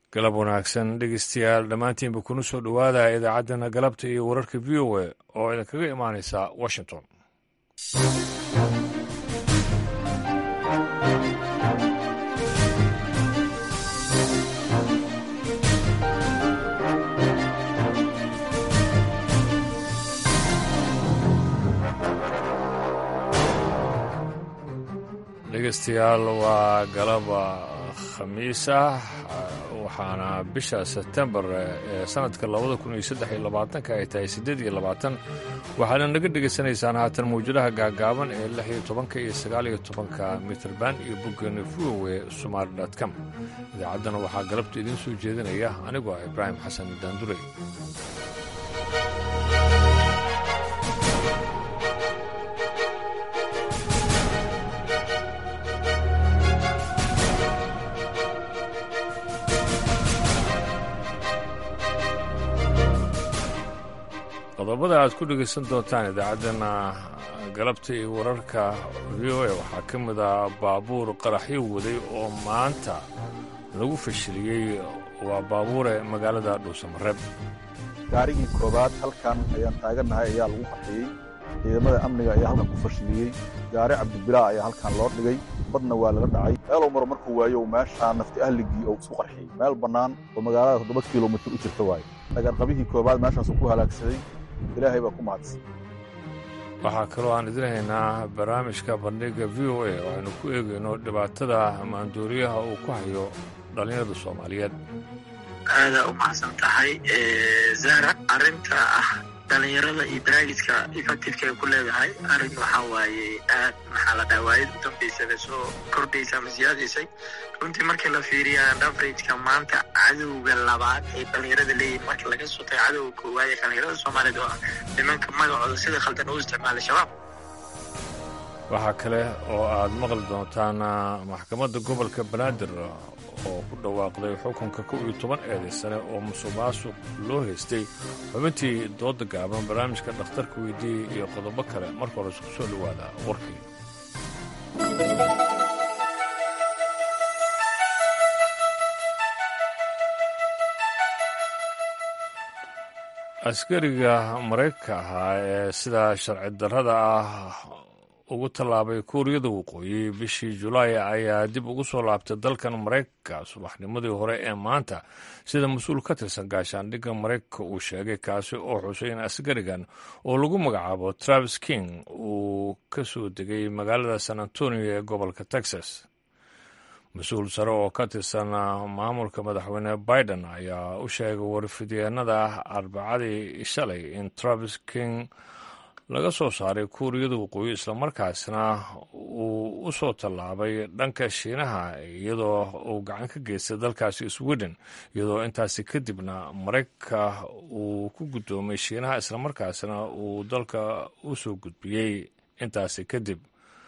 galab wanaagsan dhegeystayaal dhammaantiinba kuna soo dhowaada idaacaddana galabta iyo wararka v o a oo idinkaga imaanaysa washington dhegeystayaal waa galaba khamiis ah waxaana bisha sebtembar ee sanadka labada kun iyo saddex iyo labaatanka ay tahay siddeed iyo labaatan waxaana naga dhegaysanaysaan haatan mawjadaha gaagaaban ee lix iyo tobanka iyo sagaal iyo tobanka mitrband iyo boggeena vowe somaali dot com idaacaddana waxaa galabta idiin soo jeedinaya anigoo ah ibraahim xasan daandurey qodobada aad ku dhegaysan doontaan idaacaddana galabta iyo wararka v o a waxaa ka mid ah baabuur qaraxyo waday oo maanta lagu fashiliyey waa baabuure magaalada dhuusamareeb gaarigii koobaad halkan ayaan taagannahay ayaa lagu qaxiyey ciidamada amniga ayaa halkan ku fashiliyey gaari cabdibilaa ayaa halkan loo dhigay badna waa laga dhacay meeluu maro markuu waayo meeshaa nafti ahligii oo isku qarxiyey meel bannaan oo magaalada toddoba kilomitir u jirta waayo dhagarqabihii koobaad meeshaasuu ku halaagsaday ilaahay baa ku mahadsan waxaa kaloo aan idin haynaa barnaamijka bandhiga v o a oo aynu ku eegayno dhibaatada maandooriyaha uu ku hayo dhallinyarada soomaaliyeed aadaa u mahadsan tahay zahra arrinta ah dhallinyarada iyo barnaamijka effectifka ay ku leedahay arrin waxaa waaye aad maxaa la dhaha waayad u dambaysada soo kordhaysa ama siyaadaysay runtii markii la fiiriya averageka maanta cadowga labaad ee dhallinyarada leeyihin marka laga soo tago cadowga koowaad ee dhallinyarada soomaaliyeed oo ah nimanka magacooda sida khaldan u isticmaala shabaab waxaa kale oo aad maqli doontaan maxkamadda gobolka banaadir oo ku dhawaaqday xukunka kow iyo toban eeday sane oo musuq maasuq loo haystay xubintii dooda gaaban barnaamijka dhakhtarka weydiiyey iyo qodobo kale marka hore isku soo dhowaada warkii askariga maraykanka ahaa ee sida sharci darrada ah ugu tallaabay kuuriyada waqooyi bishii julaay ayaa dib ugu soo laabtay dalkan maraykanka subaxnimadii hore ee maanta sida mas-uul ka tirsan gaashaandhigga maraykanka uu sheegay kaasi oo xusay in askarigan oo lagu magacaabo travis king uu ka soo degay magaalada san antonio ee gobolka texas mas-uul sare oo ka tirsan maamulka madaxweyne biden ayaa u sheegay warfidyeennada arbacadii shalay in travis king laga soo saaray kuuriyada waqooyi islamarkaasna uu u soo tallaabay dhanka shiinaha iyadoo uu gacan ka geystay dalkaasi sweden iyadoo intaasi kadibna maraykanka uu ku guddoomay shiinaha islamarkaasna uu dalka u soo gudbiyey intaasi kadib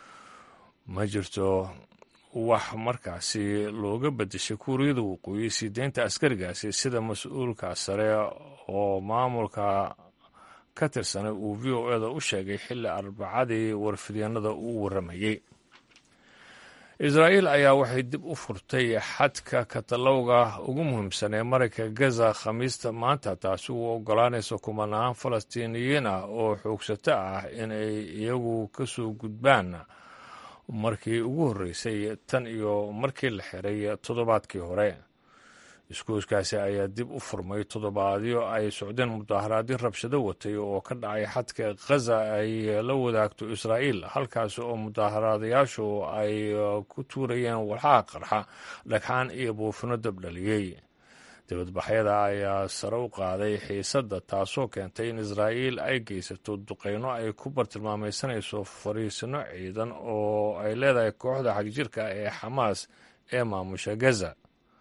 ma jirto wax markaasi looga bedeshay kuuriyada waqooyi sii deynta askarigaasi sida mas-uulka sare oo maamulka ka tirsanay uu v o eda u sheegay xilli arbacadii warfidyeennada uu warramayey israa'iil ayaa waxay dib u furtay xadka katalowga ugu muhiimsan ee marayka gaza khamiista maanta taasi uu oggolaanaysa kumanaan falastiiniyiin ah oo xoogsato ah inay iyagu ka soo gudbaan markii ugu horreysay tan iyo markii la xiray toddobaadkii hore iskuuskaasi ayaa dib u furmay toddobaadyo ay socdeen mudaaharaadyo rabshado watay oo ka dhacay xadka khaza ay la wadaagto israa'iil halkaasi oo mudaaharaadayaashu ay ku tuurayeen walxaha qarxa dhagxaan iyo buufino dabdhaliyey dibadbaxyada ayaa sare u qaaday xiisadda taasoo keentay in israa'iil ay geysato duqeyno ay ku bartilmaamaysanayso fariisino ciidan oo ay leedahay kooxda xagjirka ee xamaas ee maamusha gaza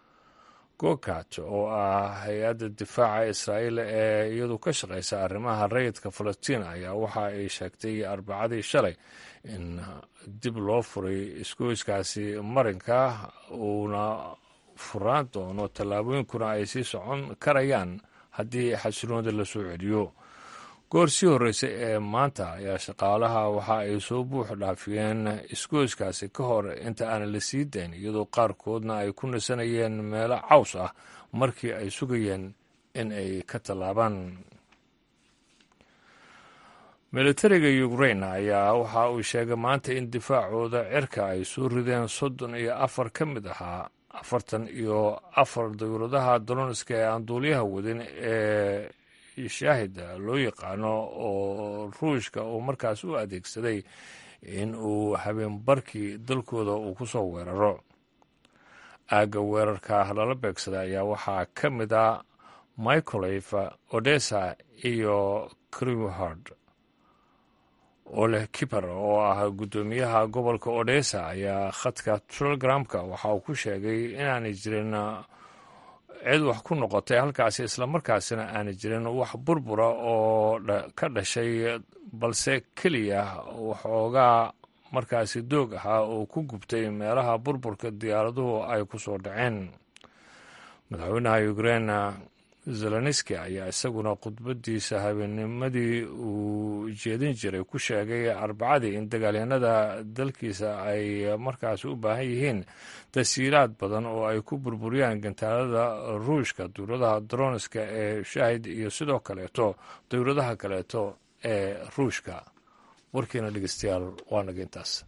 gokat oo ah hay-adda difaaca israa'iil ee iyadu ka shaqaysa arrimaha rayidka falastiin ayaa waxa ay sheegtay arbacadii shalay in dib loo furay isgoyskaasi marinka uuna furaan doono tallaabooyinkuna ay sii socon karayaan haddii xasiloonida la soo celiyo goor sii horreysay ee maanta ayaa shaqaalaha waxa ay soo buux dhaafiyeen isgoyskaasi ka hor inta aan la sii dayn iyadoo qaarkoodna ay ku nasanayeen meelo caws ah markii ay sugayeen in ay ka tallaabaan militariga ukrain ayaa waxa uu sheegay maanta in difaacooda cirka ay soo rideen soddon iyo afar ka mid ahaa afartan iyo afar dawladaha doloniska ee aan duuliyaha wadin ee shaahida loo yaqaano oo ruushka uu markaas u adeegsaday in uu habeenbarkii dalkooda uu ku soo weeraro aagga weerarka lala beegsaday ayaa waxaa ka mid a micolef odessa iyo crihard oleh kiber oo ah guddoomiyaha gobolka odessa ayaa khadka telegramka waxa uu ku sheegay inaanay jirin cid wax ku noqotay halkaasi islamarkaasina aanay jirin wax burbura oo ka dhashay balse keliya waxoogaa markaasi doog ahaa oo ku gubtay meelaha burburka diyaaraduhu ay ku soo dhaceen madaxweynaha ukrain zelenski ayaa isaguna khudbadiisa habeennimadii uu jeedin jiray ku sheegay arbacadii in dagaalyanada dalkiisa ay markaasi u baahan yihiin tasiilaad badan oo ay ku burburiyaan gantaalada ruushka dowladaha droniska ee shaahid iyo sidoo kaleeto dowladaha kaleeto ee ruushka warkiina dhegeystayaal waa naga intaas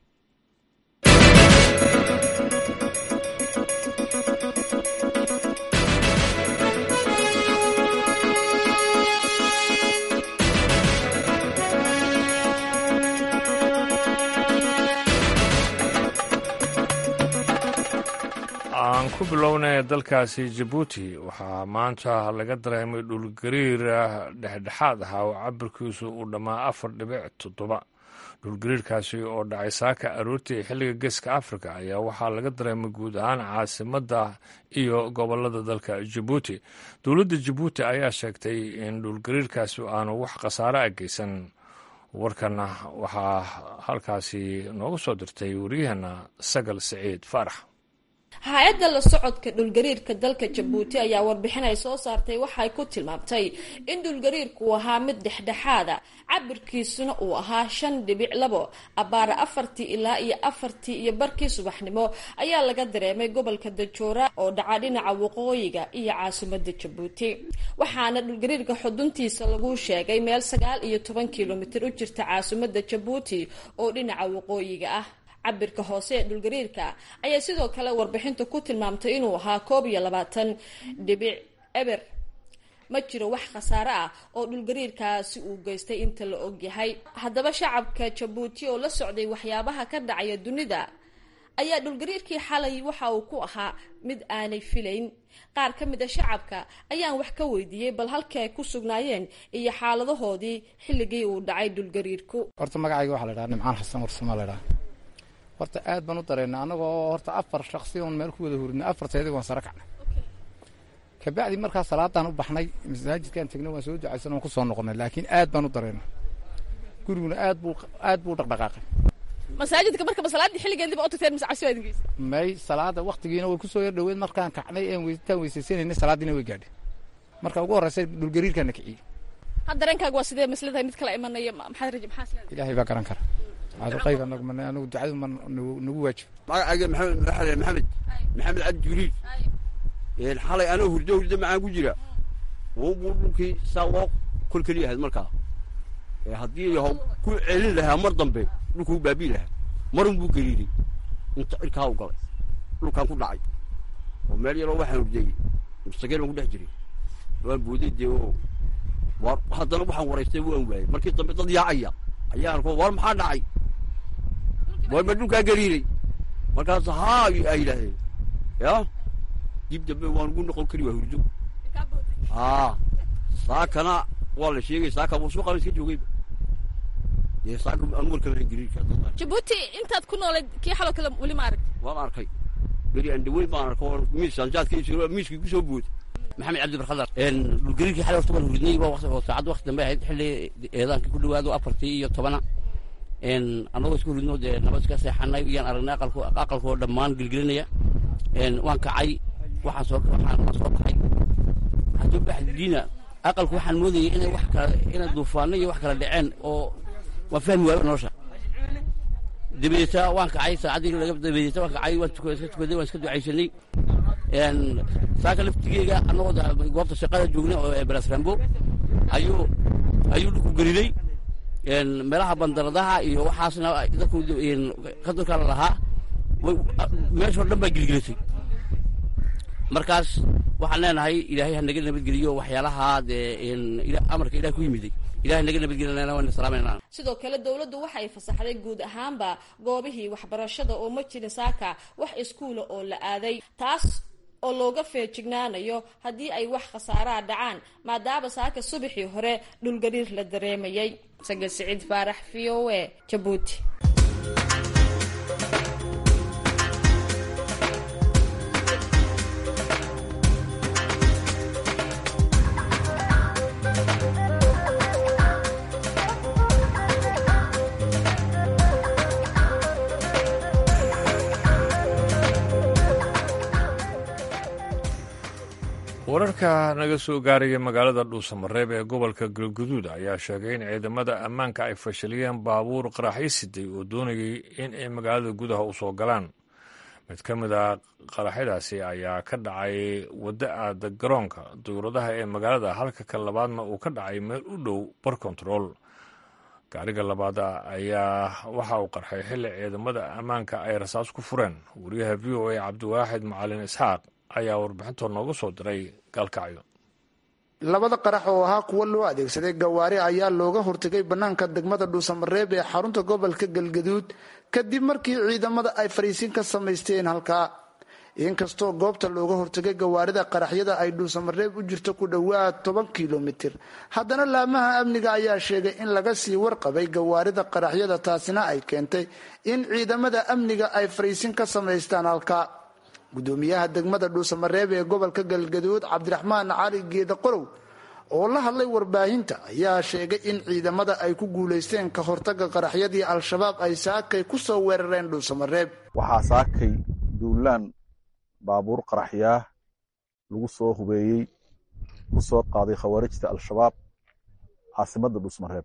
aan ku bilownay dalkaasi jabuuti waxaa maanta laga dareemay dhulgariir dhexdhexaad ahaa oo cabirkiisu uu dhammaa afar dhibic toddoba dhulgariirkaasi oo dhacay saaka aroortii xilliga geeska afrika ayaa waxaa laga dareemay guud ahaan caasimadda iyo gobolada dalka jabuuti dowladda jabuuti ayaa sheegtay in dhulgariirkaasi aanu wax khasaare a geysan warkana waxaa halkaasi nooga soo dirtay waryaheena sagal siciid faarax hay-adda la socodka dhulgariirka dalka jabuuti ayaa warbixin ay soo saartay waxay ku tilmaamtay in dhulgariirku uu ahaa mid dhexdhexaada cabirkiisuna uu ahaa shan dhibic labo abaara afartii ilaa iyo afartii iyo barkii subaxnimo ayaa laga dareemay gobolka dajoora oo dhaca dhinaca waqooyiga iyo caasimada jabuuti waxaana dhulgariirka xuduntiisa lagu sheegay meel sagaal iyo toban kilomitir u jirta caasimada jabuuti oo dhinaca waqooyiga ah cabirka hoose ee dhulgariirka ayaa sidoo kale warbixintu ku tilmaamtay inuu ahaa koob iyo labaatan dhibic eber ma jiro wax khasaare ah oo dhulgariirkaasi uu geystay inta la ogyahay haddaba shacabka jabuuti oo la socday waxyaabaha ka dhacaya dunida ayaa dhulgariirkii xalay waxa uu ku ahaa mid aanay filayn qaar ka mid a shacabka ayaan wax ka weydiiyey bal halkii ay ku sugnaayeen iyo xaaladahoodii xilligii uu dhacay dhulgariirku horta magacayga waxaa la dhaha nimcaan xasan warsamo la dhaha horta aad baan u dareennay annagoo horta afar shaksi oon meel ku wada hurinay afarteedii waan sare kacnay kabacdi markaa salaadaan u baxnay masaajidkaan tegnay waan soo ducaysan waan ku soo noqonay laakiin aad baan u dareennay guriguna aad buu aad buu u dhaqdhaqaaqay masaajidka marka masalaadii xilligeediba u tagteen mise cabsi baa idin geysay may salaada waktigiina way kusoo yar dhaweed markaan kacnay een intaan weysaysanayna salaadiina way gaadhay marka ugu horreysa dhulgariirkaana kiciyey had dareenkaaga waa sidee masladahay mid kala imanaya maxaad raji maxaa sileedahay ilaahay baa garan kara qayb anagu man anagu ducadu ma nagu waajib magacayga maxamed maxamed maxamed cabdi jibriil xalay anoo hurdo hurdo macaan ku jira wuu dhulkii saa loo kol keliya ahayd markaa haddii ku celin lahaa mar dambe dhulkuu baabii lahaa marun buu gariiray inta cirkaa u galay dhulkaan ku dhacay oo meel yaroo waxaan hurdeeyey mustaqeel baan ku dhex jiray waan booday dee oo haddana waxaan waraystay waan waayey markii dambe dad yaacaya ayaa arko war maxaa dhacay war ma dhulkaa gariiray markaas haa ay yidhaahdeen ya dib dambe waan ugu noqon kari waa hurdo haa saakana waa la sheegay saaka buu suuqan iska joogayba dee saaka anu warkama gariirka jabuuti intaad ku noolayd kii xaloo kale weli ma arag waan arkay beri aan dhaweyn baan arko miis anjaadka miiskii ku soo booday maxamed cabdi barkhadar dhulgariirkii xalay horta waan hurdnay oo saacad wakti dambe ahayd xilli eedaankii ku dhawaado afartii iyo tobana annagoo isku hurdno dee nabad iska seexanay iyaan aragnay aqalku aqalkoo dhammaan gelgelinaya waan kacay waxaan soo waxaan waan soo baxay waxaan soo baxay diina aqalku waxaan moodayay inay wax kala inay duufaano iyo wax kala dhaceen oo waan fahmi waayo nolosha dabadeeta waan kacay saacaddii laga dabadeeta waan kacay waan tukaday iska tukaday waan iska ducaysanay saaka laftigeega annagoo goobta shaqada joognay oo belasrambo ayuu ayuu dhulku geliday meelaha bandaradaha iyo waxaasna dadku qadurkaa la lahaa meeshoo dhan baa gilgilatay markaas waxaan leenahay ilaahay ha naga nabadgeliyo waxyaalaha dee amarka ilaah ku yimiday ilahay naga nabadgelina waan salaamayna sidoo kale dowladdu waxa ay fasaxday guud ahaanba goobihii waxbarashada oo ma jirin saaka wax iskuula oo la aaday taas oo looga feejignaanayo haddii ay wax khasaaraha dhacaan maadaama saaka subaxii hore dhulgariir la dareemayay sagal siciid faarax v o a jabuuti wararka naga soo gaaraya magaalada dhuusamareeb ee gobolka galguduud ayaa sheegay in ciidamada ammaanka ay fashiliyeen baabuur qaraxyo siday oo doonayay in ay magaalada gudaha u soo galaan mid ka mid a qaraxyadaasi ayaa ka dhacay wadda aada garoonka dowladaha ee magaalada halka ka labaadna uu ka dhacay meel u dhow bar control gaariga labaad ayaa waxa uu qarxay xilli ciidamada ammaanka ay rasaas ku fureen wariyaha v o a cabdiwaaxid macalin isxaaq ayaa warbixintoo nooga soo diray gaalkacyo labada qarax oo ahaa kuwo loo adeegsaday gawaari ayaa looga hortegay bannaanka degmada dhuusamareeb ee xarunta gobolka galgaduud kadib markii ciidamada ay fariisin ka samaysteen halkaa inkastoo goobta looga hortegay gawaarida qaraxyada ay dhuusamareeb u jirto ku dhowaad toban kilomitir haddana laamaha amniga ayaa sheegay in laga sii warqabay gawaarida qaraxyada taasina ay keentay in ciidamada amniga ay fariisin ka samaystaan halkaa gudoomiyaha degmada dhuusamareeb ee gobolka galgaduud cabdiraxmaan cali geeda qorow oo la hadlay warbaahinta ayaa sheegay in ciidamada ay ku guulaysteen ka hortaga qaraxyadii al-shabaab ay saakay ku soo weerareen dhuusamareeb waxaa saakay duulaan baabuur qaraxyaah lagu soo hubeeyey ku soo qaaday khawaarijta al-shabaab caasimadda dhuusmareeb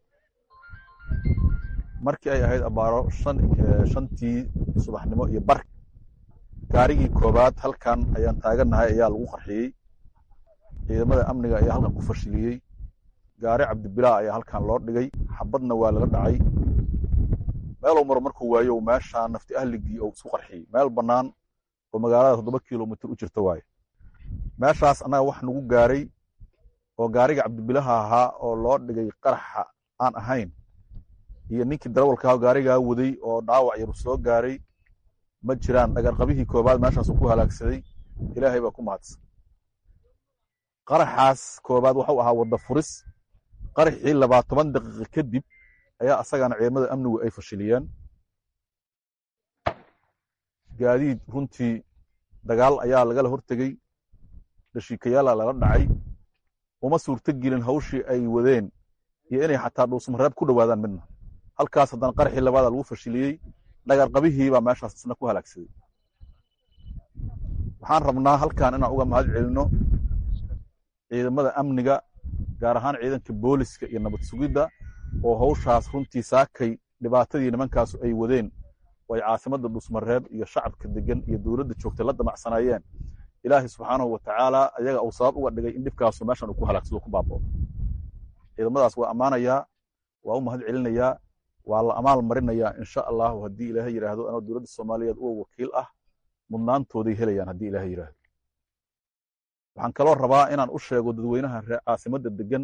markii ay ahayd abaaro shantii subaxnimo iyo bar gaarigii koobaad halkan ayaan taagannahay ayaa lagu qarxiyey ciidamada amniga ayaa halkan ku fashiliyey gaari cabdibilaa ayaa halkan loo dhigay xabadna waa laga dhacay meelow maro markuu waayo meeshaa nafti ahligii oo isku qarxiyey meel bannaan oo magaalada toddoba kilomitr u jirta waaye meeshaas annaga wax nagu gaaray oo gaariga cabdibilaha ahaa oo loo dhigay qaraxa aan ahayn iyo ninkii darawalkaah gaarigaa waday oo dhaawac yar soo gaaray ma jiraan dhagarqabihii koobaad meeshaasuu ku halaagsaday ilaahay baa ku mahadsan qaraxaas koobaad waxuu ahaa wadda furis qaraxii labaa toban daqiiqa kadib ayaa asagana ciidamada amnigu ay fashiliyeen gaadiid runtii dagaal ayaa lagala hortegey dhashiikayaala lala dhacay uma suurto gelin hawshii ay wadeen iyo inay xataa dhuusmareeb ku dhowaadaan midna halkaas haddana qaraxii labaada lagu fashiliyey dhagarqabihii baa meeshaas isna ku halaagsaday waxaan rabnaa halkan inaan uga mahad celinno ciidamada amniga gaar ahaan ciidanka booliska iyo nabad sugidda oo hawshaas runtii saakay dhibaatadii nimankaasu ay wadeen oo ay caasimadda dhuusmareeb iyo shacabka degan iyo dowladda joogtay la damacsanaayeen ilaahay subxaanahu wa tacaala ayaga uu sabab uga dhigay in dhibkaasu meeshan uu ku halaagsado ku baabao ciidamadaas waa ammaanayaa waa u mahad celinayaa waa la amaal marinayaa insha allahu haddii ilaahay yidhaahdo anoo dowladda soomaaliyeed uwa wakiil ah mudnaantooday helayaan haddii ilaahay yidhaahdo waxaan kaloo rabaa inaan u sheego dadweynaha ree caasimadda degan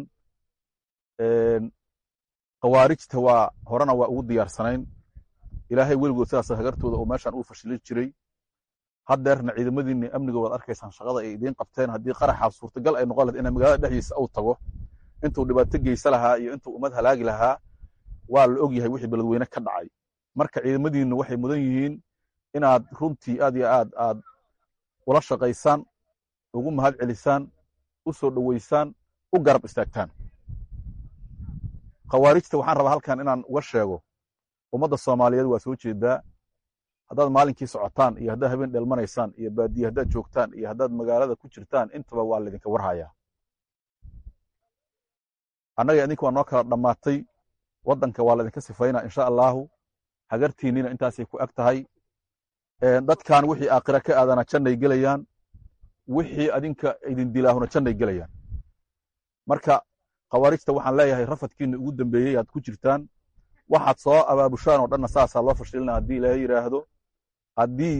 khawaarijta waa horena waa ugu diyaarsanayn ilaahay weligood sidaas hagartooda oo meeshan uu fashilin jiray haddeerna ciidamadiinni amniga waad arkaysaan shaqada ay idiin qabteen haddii qaraxaas suurtagal ay noqon lahayd in magaalada dhexdiisa uu tago intuu dhibaato geysa lahaa iyo intuu ummad halaagi lahaa waa la og yahay wixii beledweyne ka dhacay marka ciidamadiinnu waxay mudan yihiin inaad runtii aad iyo aad aad ula shaqaysaan ugu mahad celisaan u soo dhoweysaan u garab istaagtaan khawaarijta waxaan rabaa halkan inaan uga sheego ummadda soomaaliyeed waa soo jeedaa haddaad maalinkii socotaan iyo haddaad habeen dheelmanaysaan iyo baadiye haddaad joogtaan iyo haddaad magaalada ku jirtaan intaba waa laydinka warhayaa annaga idinka waa noo kala dhammaatay waddanka waa laydinka sifaynaa insha allaahu hagartiinnina intaasay ku eg tahay dadkan wixii aakhira ka aadana jannay gelayaan wixii adinka idin dilaahuna jannay gelayaan marka khawaarijta waxaan leeyahay rafadkiinna ugu dambeeyey aad ku jirtaan waxaad soo abaabushaan oo dhanna saasaa loo fashilina haddii ilaaha yidhaahdo haddii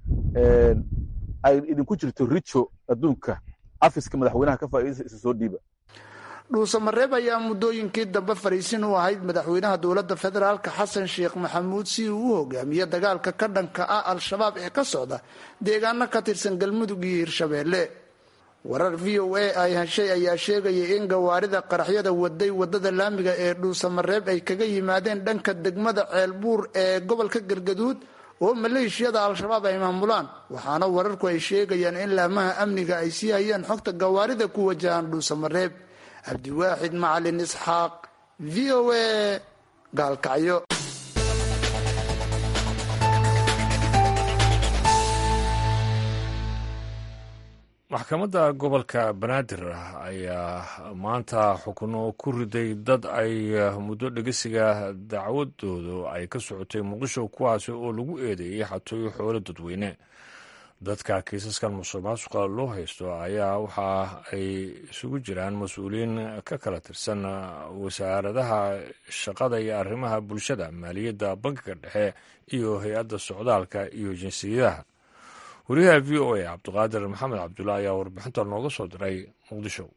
ay idinku jirto rijo adduunka cafiska madaxweynaha ka faa'iidaysa isa soo dhiiba dhuusamareeb ayaa muddooyinkii dambe fariisin u ahayd madaxweynaha dowladda federaalka xasan sheekh maxamuud si uu u hogaamiyo dagaalka ka dhanka ah al-shabaab ee ka socda deegaano ka tirsan galmudug iyo hirshabeelle warar v o a ay heshay ayaa sheegaya in gawaarida qaraxyada waday wadada laamiga ee dhuusamareeb ay kaga yimaadeen dhanka degmada ceelbuur ee gobolka galgaduud oo maleeshiyada al-shabaab ay maamulaan waxaana wararku ay sheegayaan in laamaha amniga ay sii hayaan xogta gawaarida ku wajahaan dhuusamareeb cabdiwaaxid macalin isxaaq v o a gaalkacyo maxkamadda gobolka banaadir ayaa maanta xukuno ku riday dad ay muddo dhegesiga dacwadoodu ay ka socotay muqdisho kuwaasi oo lagu eedeeyey xatooyo xoolo dadweyne dadka kiisaskan musuq maasuqa loo haysto ayaa waxa ay isugu jiraan mas-uuliyiin ka kala tirsan wasaaradaha shaqada iyo arrimaha bulshada maaliyadda bankiga dhexe iyo hay-adda socdaalka iyo jinsiyadaha wariyaha v o a cabdiqaadir maxamed cabdulla ayaa warbixinta nooga soo diray muqdisho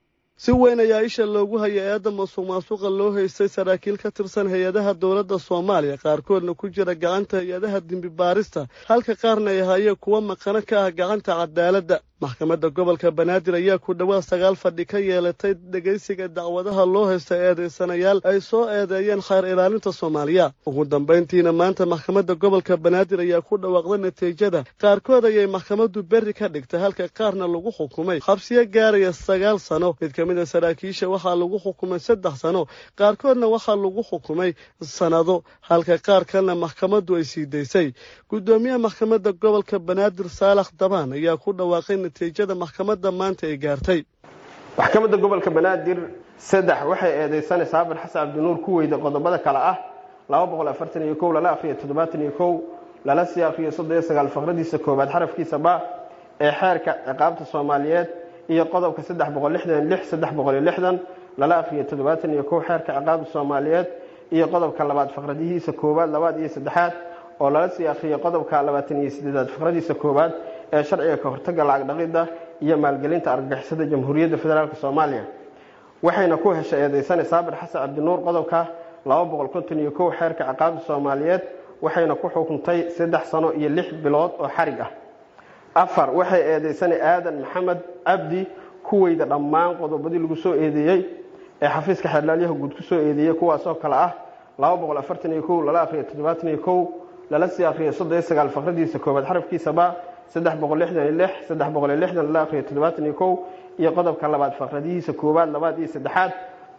si weyn ayaa isha loogu hayay eedda masuq maasuqa loo haystay saraakiil ka tirsan hay-adaha dowladda soomaaliya qaarkoodna ku jira gacanta hay-adaha dembi baarista halka qaarna ay ahaayeen kuwo maqano ka ah gacanta cadaaladda maxkamadda gobolka banaadir ayaa ku dhowaad sagaal fadhi ka yeelatay dhegaysiga dacwadaha loo haysta eedaysanayaal ay soo eedeeyeen khayr ilaalinta soomaaliya ugu dambayntiina maanta maxkamadda gobolka banaadir ayaa ku dhawaaqday natiijada qaarkood ayay maxkamaddu berri ka dhigtay halka qaarna lagu xukumay xabsiyo gaaraya sagaal sano mid ka mid a saraakiisha waxaa lagu xukumay saddex sano qaarkoodna waxaa lagu xukumay sannado halka qaar kalena maxkamaddu ay sii daysay guddoomiyaha maxkamadda gobolka banaadir saalax dabaan ayaa ku dhawaaqay natiijada maxkamadda maanta ay gaartay maxkamadda gobolka banaadir saddex waxay eedeysanaysaa abir xasan cabdinuur ku weyda qodobada kale ah laba boqol afartan iyo kow lala akriyo toddobaatan iyo kow lala sii akriyo soddon iyo sagaal faqradiisa koowaad xarafkiisa ba ee xeerka ciqaabta soomaaliyeed iyo qodobka saddex boqol lixdan lix saddex boqol iyo lixdan lala akriyo toddobaatan iyo kow xeerka ciqaabta soomaaliyeed iyo qodobka labaad faqradihiisa koowaad labaad iyo saddexaad oo lala sii akriyo qodobka labaatan iyo sideedaad faqradiisa koowaad ee sharciga ka hortaga lacag dhaqidda iyo maalgelinta argagixisada jamhuuriyadda federaalk soomaaliya waxayna ku heshay eedeysane saabir xasan cabdinuur qodobka laba boqol konton iyo kow xeerka ciqaabta soomaaliyeed waxayna ku xukuntay saddex sano iyo lix bilood oo xarig ah afar waxay eedeysane aadan maxamed cabdi ku weyda dhammaan qodobadii lagu soo eedeeyey ee xafiiska xeerlaalyaha guud ku soo eedeeyey kuwaasoo kale ah laba boqol afartan iyo kow lala akriyo toddobaatan iyo kow lala sii akriyo soddon iyo sagaal faqradiisa koowaad xarafkiisaba saddex boqol lixdan iyo lix saddex boqol iyo lixdan lala akriyo toddobaatan iyo kow iyo qodobka labaad faqradihiisa koowaad labaad iyo saddexaad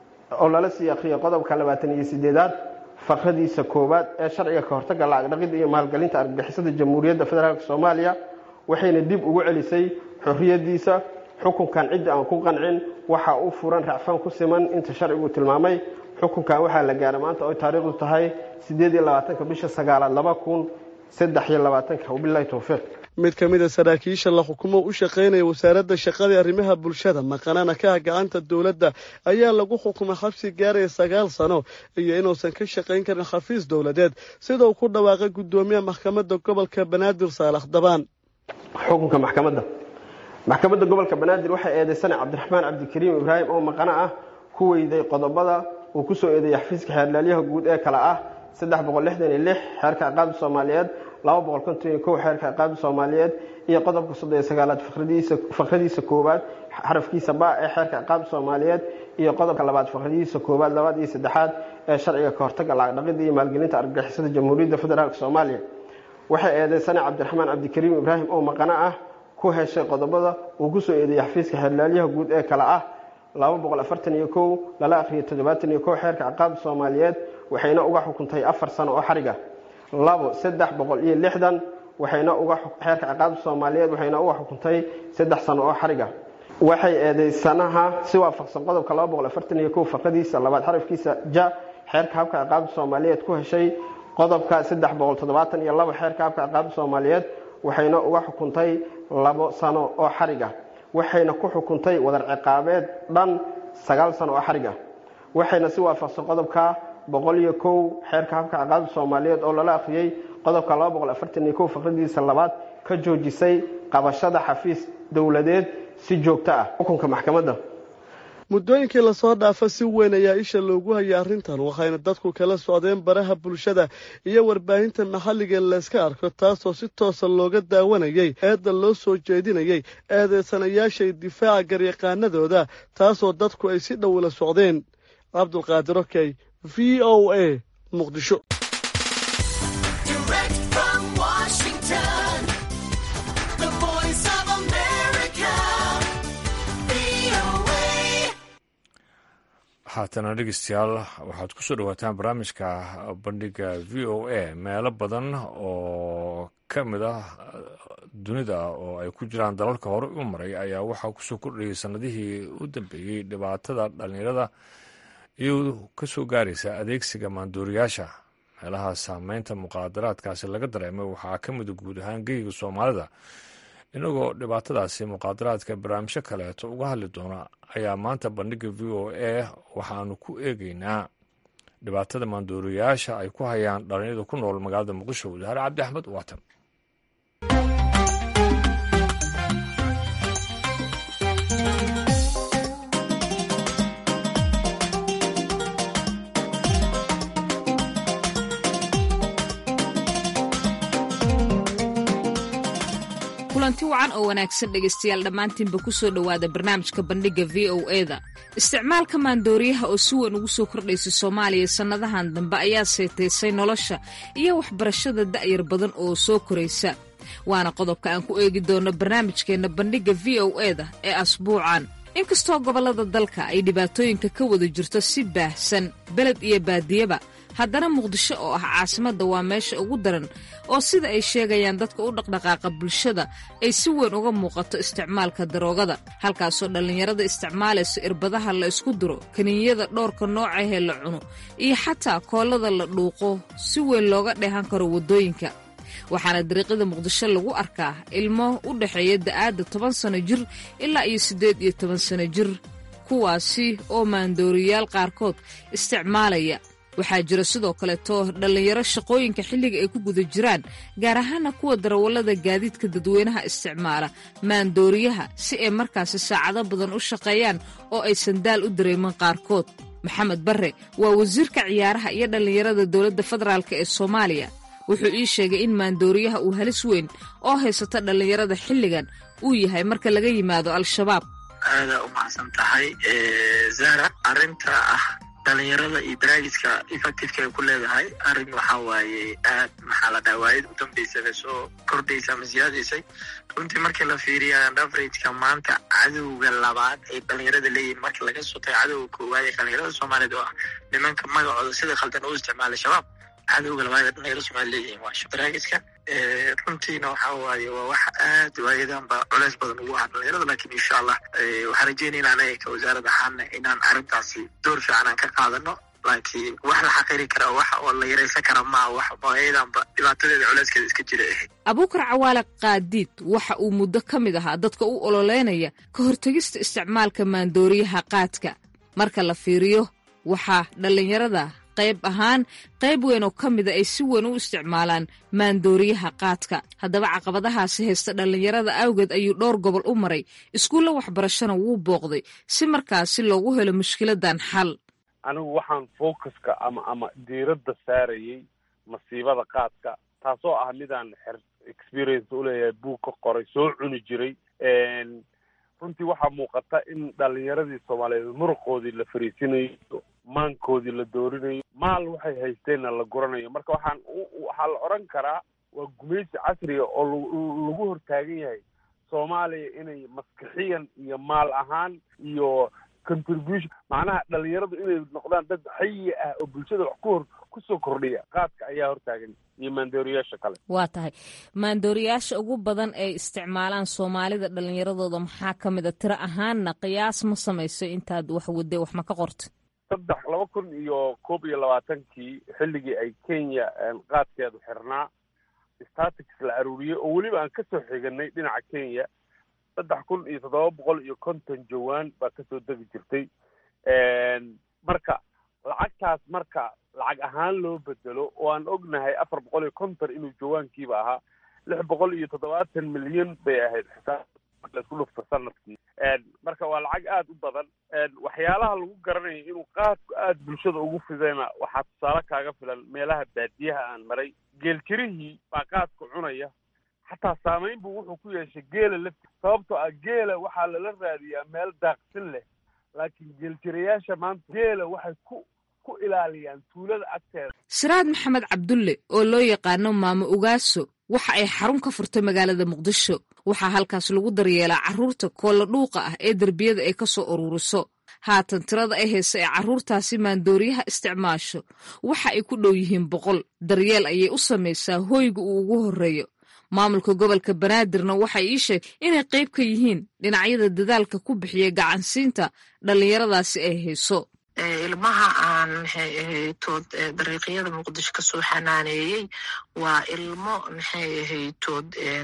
oo lala sii akriyo qodobka labaatan iyo sideedaad faqradiisa koowaad ee sharciga ka hortaga lacag dhaqidda iyo maalgelinta argagixisada jamhuuriyadda federaalk soomaaliya waxayna dib ugu celisay xorriyadiisa xukunkan cidda aan ku qancin waxaa u furan racfaan ku siman inta sharcigu tilmaamay xukunkan waxaa la gaaray maanta oy taariikhdu tahay sideed iyo labaatanka bisha sagaalaad laba kun saddex iyo labaatanka wabilahi towfiiq mid ka mid a saraakiisha la xukumo u shaqaynaya wasaaradda shaqada ee arrimaha bulshada maqanana ka ah gacanta dowladda ayaa lagu xukumay xabsi gaaraya sagaal sano iyo inuusan ka shaqayn karin xafiis dowladeed sida uu ku dhawaaqay guddoomiyaha maxkamadda gobolka banaadir saalax dabaan xukunka maxkamadda maxkamadda gobolka banaadir waxay eedeysanay cabdiraxmaan cabdikariim ibraahim oo maqano ah ku weyday qodobada uu ku soo eedeeyey xafiiska xeerlaalyaha guud ee kale ah saddex boqol lixdan iyo lix xeerka ciqaabda soomaaliyeed laba boqol konton iyo kow xeerka ciqaabda soomaaliyeed iyo qodobka soddon iyo sagaalaad faqradiisa koowaad xarafkiisa ba ee xeerka ciqaabda soomaaliyeed iyo qodobka labaad faqradihiisa koowaad labaad iyo saddexaad ee sharciga ka hortaga lacag dhaqidda iyo maalgelinta argagixisada jamhuuriyadda federaalk soomaaliya waxay eedeysanay cabdiraxmaan cabdikariim ibraahim oo maqano ah ku heshay qodobada uu ku soo eedeeyey xafiiska xeerlaalyaha guud ee kale ah laba boqol afartan iyo kow lala akriyo toddobaatan iyo kow xeerka ciqaabda soomaaliyeed waxayna uga xukuntay afar sano oo xariga labo saddex boqol iyo lixdan waxayna uga xeerka ciqaabda soomaaliyeed waxayna uga xukuntay saddex sano oo xariga waxay eedeysanaha si waafaqsan qodobka faqadiisa labaad xarafkiisa ja xeerka habka ciqaabta soomaaliyeed ku heshay qodobka iyo xeerka habka ciqaabta soomaaliyeed waxayna uga xukuntay labo sano oo xarig ah waxayna ku xukuntay wadar ciqaabeed dhan sagaal sano oo xarig ah waxayna si waafaqsan qodobka boqoliyo kow xeerka habka ciqaabta soomaaliyeed oo lala akhriyey qodobka faqradiisa labaad ka joojisay qabashada xafiis dowladeed si joogto ah xukunka maxkamadda muddooyinkii lasoo dhaafa si weyn ayaa isha loogu hayay arrintan waxayna dadku kala socdeen baraha bulshada iyo warbaahinta maxalliga layska arko taasoo si toosa looga daawanayay eedda loo soo jeedinayay eedeysanayaashay difaaca garyaqaanadooda taasoo dadku ay si dhow ula socdeen cabdulqaadir okey v o a muqdisho haatana dhegeystayaal waxaad ku soo dhawaataan barnaamijka bandhiga v o a meelo badan oo ka mid ah dunida oo ay ku jiraan dalalka hore u maray ayaa waxaa kusoo kordhayay sanadihii u dambeeyey dhibaatada dhallinyarada iyadoo ka soo gaaraysa adeegsiga maanduuriyaasha meelaha saameynta muqaadaraadkaasi laga dareemay waxaa ka mida guud ahaan geyga soomaalida inagoo dhibaatadaasi muqaadaraadka barnaamijyo kaleeto uga hadli doona ayaa maanta bandhiga v o a waxaanu ku eegeynaa dhibaatada maanduuriyaasha ay ku hayaan dhalinyarada ku nool magaalada muqdisho wadaare cabdi axmed waatan kulanti wacan oo wanaagsan dhegaystayaal dhammaantiinba ku soo dhowaada barnaamijka bandhigga v o eda isticmaalka maandooriyaha oo si weyn ugu soo kordhaysay soomaaliya sannadahan dambe ayaa seetaysay nolosha iyo waxbarashada da'yar badan oo soo koraysa waana qodobka aan ku eegi doonno barnaamijkeenna bandhigga v o eda ee asbuucan inkastoo gobollada dalka ay dhibaatooyinka ka wada jirto si baahsan beled iyo baadiyaba haddana muqdisho oo ah caasimadda waa meesha ugu daran oo sida ay sheegayaan dadka u dhaqdhaqaaqa bulshada ay si weyn uga muuqato isticmaalka daroogada halkaasoo dhallinyarada isticmaalayso irbadaha la isku duro kaninyada dhowrka noocahee la cuno iyo xataa koollada la dhuuqo si weyn looga dheehan karo waddooyinka waxaana dariiqyada muqdisho lagu arkaa ilmo u dhexeeya da'aadda toban sano jir ilaa iyo siddeed iyo toban sano jir kuwaasi oo maandooriyaal qaarkood isticmaalaya waxaa jira sidoo kaleeto dhallinyaro shaqooyinka xilliga ay ku guda jiraan gaar ahaana kuwa darawallada gaadiidka dadweynaha isticmaala maandooriyaha si ay markaasi saacado badan u shaqeeyaan oo aysan daal u dareemin qaarkood maxamed barre waa wasiirka ciyaaraha iyo dhallinyarada dowladda federaalk ee soomaaliya wuxuu ii sheegay in maandooriyaha uu halis weyn oo haysata dhallinyarada xilligan uu yahay marka laga yimaado al-shabaab aadaa u macsan tahay zara arrinta ah dhalinyarada iyo baraagiska effectiveka ay ku leedahay arrin waxaa waaye aad maxaa la dhaha waayad u dambeysaba soo kordhaysa ama siyaadaysay runtii markii la fiiriya averageka maanta cadowga labaad ay dhalinyarada leeyihiin marka laga soo tago cadowga koowaad ee dhalinyarada soomaaliyeed oo ah nimanka magacooda sida khaldan u isticmaalay shabaab cadowga labaad ee dhalinyarada soomaliya leeyihiin waa baraagiska runtiina waxaa waaye waa wax aad waayadanba culeys badan ugu ah dhalinyarada lakin insha allah waxaan rajeynayna anaga ka wasaarad ahaana inaan arrintaasi door fiican aan ka qaadano laakiin wax la xaqiri kara wax oo la yaraysan kara maa wax ayadanba dhibaatadeeda culeyskeeda iska jira ahayd abuukar cawaale qaadiid waxa uu muddo ka mid ahaa dadka u ololeynaya ka hortegista isticmaalka maandooriyaha qaadka marka la fiiriyo waxaa dhallinyarada qayb ahaan qayb weyn oo ka mida ay si weyn u isticmaalaan maandooriyaha qaadka haddaba caqabadahaasi haysta dhallinyarada awgeed ayuu dhowr gobol u maray iskuulla waxbarashana wuu booqday si markaasi loogu helo mushkiladan xal anigu waxaan focuska ama ama diiradda saarayay masiibada qaadka taasoo ah midaan xer experience uleeyahay buug ka qoray soo cuni jiray runtii waxaa muuqata in dhalinyaradii soomaaliyeed muruqoodii la fariisinayo maankoodii la doorinayo maal waxay haysteenna la guranayo marka waxaan waxaa la odhan karaa waa gumaysi casriga oo lagu hortaagan yahay soomaaliya inay maskixiyan iyo maal ahaan iyo contribution macnaha dhalinyaradu inay noqdaan dad xayi ah oo bulshada wax ku hor ku kusoo kordhiya qaadka ayaa hortaagan iyo maandooriyaasha kale waa tahay maandooriyaasha ugu badan ay isticmaalaan soomaalida dhallinyaradooda maxaa ka mid a tiro ahaanna qiyaas ma samayso intaad wax wadde wax ma ka qorta saddex laba kun iyo koob iyo labaatankii xilligii ay kenya qaadkeedu xirnaa statics la aruuriyey oo weliba aan kasoo xiganay dhinaca kenya saddex kun iyo toddoba boqol iyo konton jawaan baa kasoo degi jirtay marka lacagtaas marka lacag ahaan loo bedelo oo aan ognahay afar boqol iyo konton inuu jawaankiiba ahaa lix boqol iyo toddobaatan milyan bay ahayd xisaab laisku dhufto sanadkii marka waa lacag aada u badan waxyaalaha lagu garanayo inuu qaadku aada bulshada ugu fidayna waxaa tusaale kaaga filan meelaha baadiyaha aan maray geeljirihii baa qaadku cunaya xataa saamayn buu wuxuu ku yeeshay geela lafti sababtoo ah geela waxaa lala raadiyaa meel daaqsin leh laakiin geeljirayaasha maanta geela waxay ku ku ilaaliyaan tuulada agteeda siraad maxamed cabdulle oo loo yaqaano maamo ugaaso waxa ay xarun ka furtay magaalada muqdisho waxaa halkaas lagu daryeelaa carruurta koolla dhuuqa ah ee derbiyada ay ka soo ururiso haatan tirada ay haysa ee carruurtaasi maandooriyaha isticmaasho waxa ay ku dhow yihiin boqol daryeel ayay u samaysaa hoyga uu ugu horreeyo maamulka gobolka banaadirna waxay ii sheeg inay qayb ka yihiin dhinacyada dadaalka ku bixiya gacansiinta dhallinyaradaasi ay hayso ilmaha aan maxay ahaytood dariiqyada muqdisho kasoo xanaaneeyey waa ilmo maxay ahaytood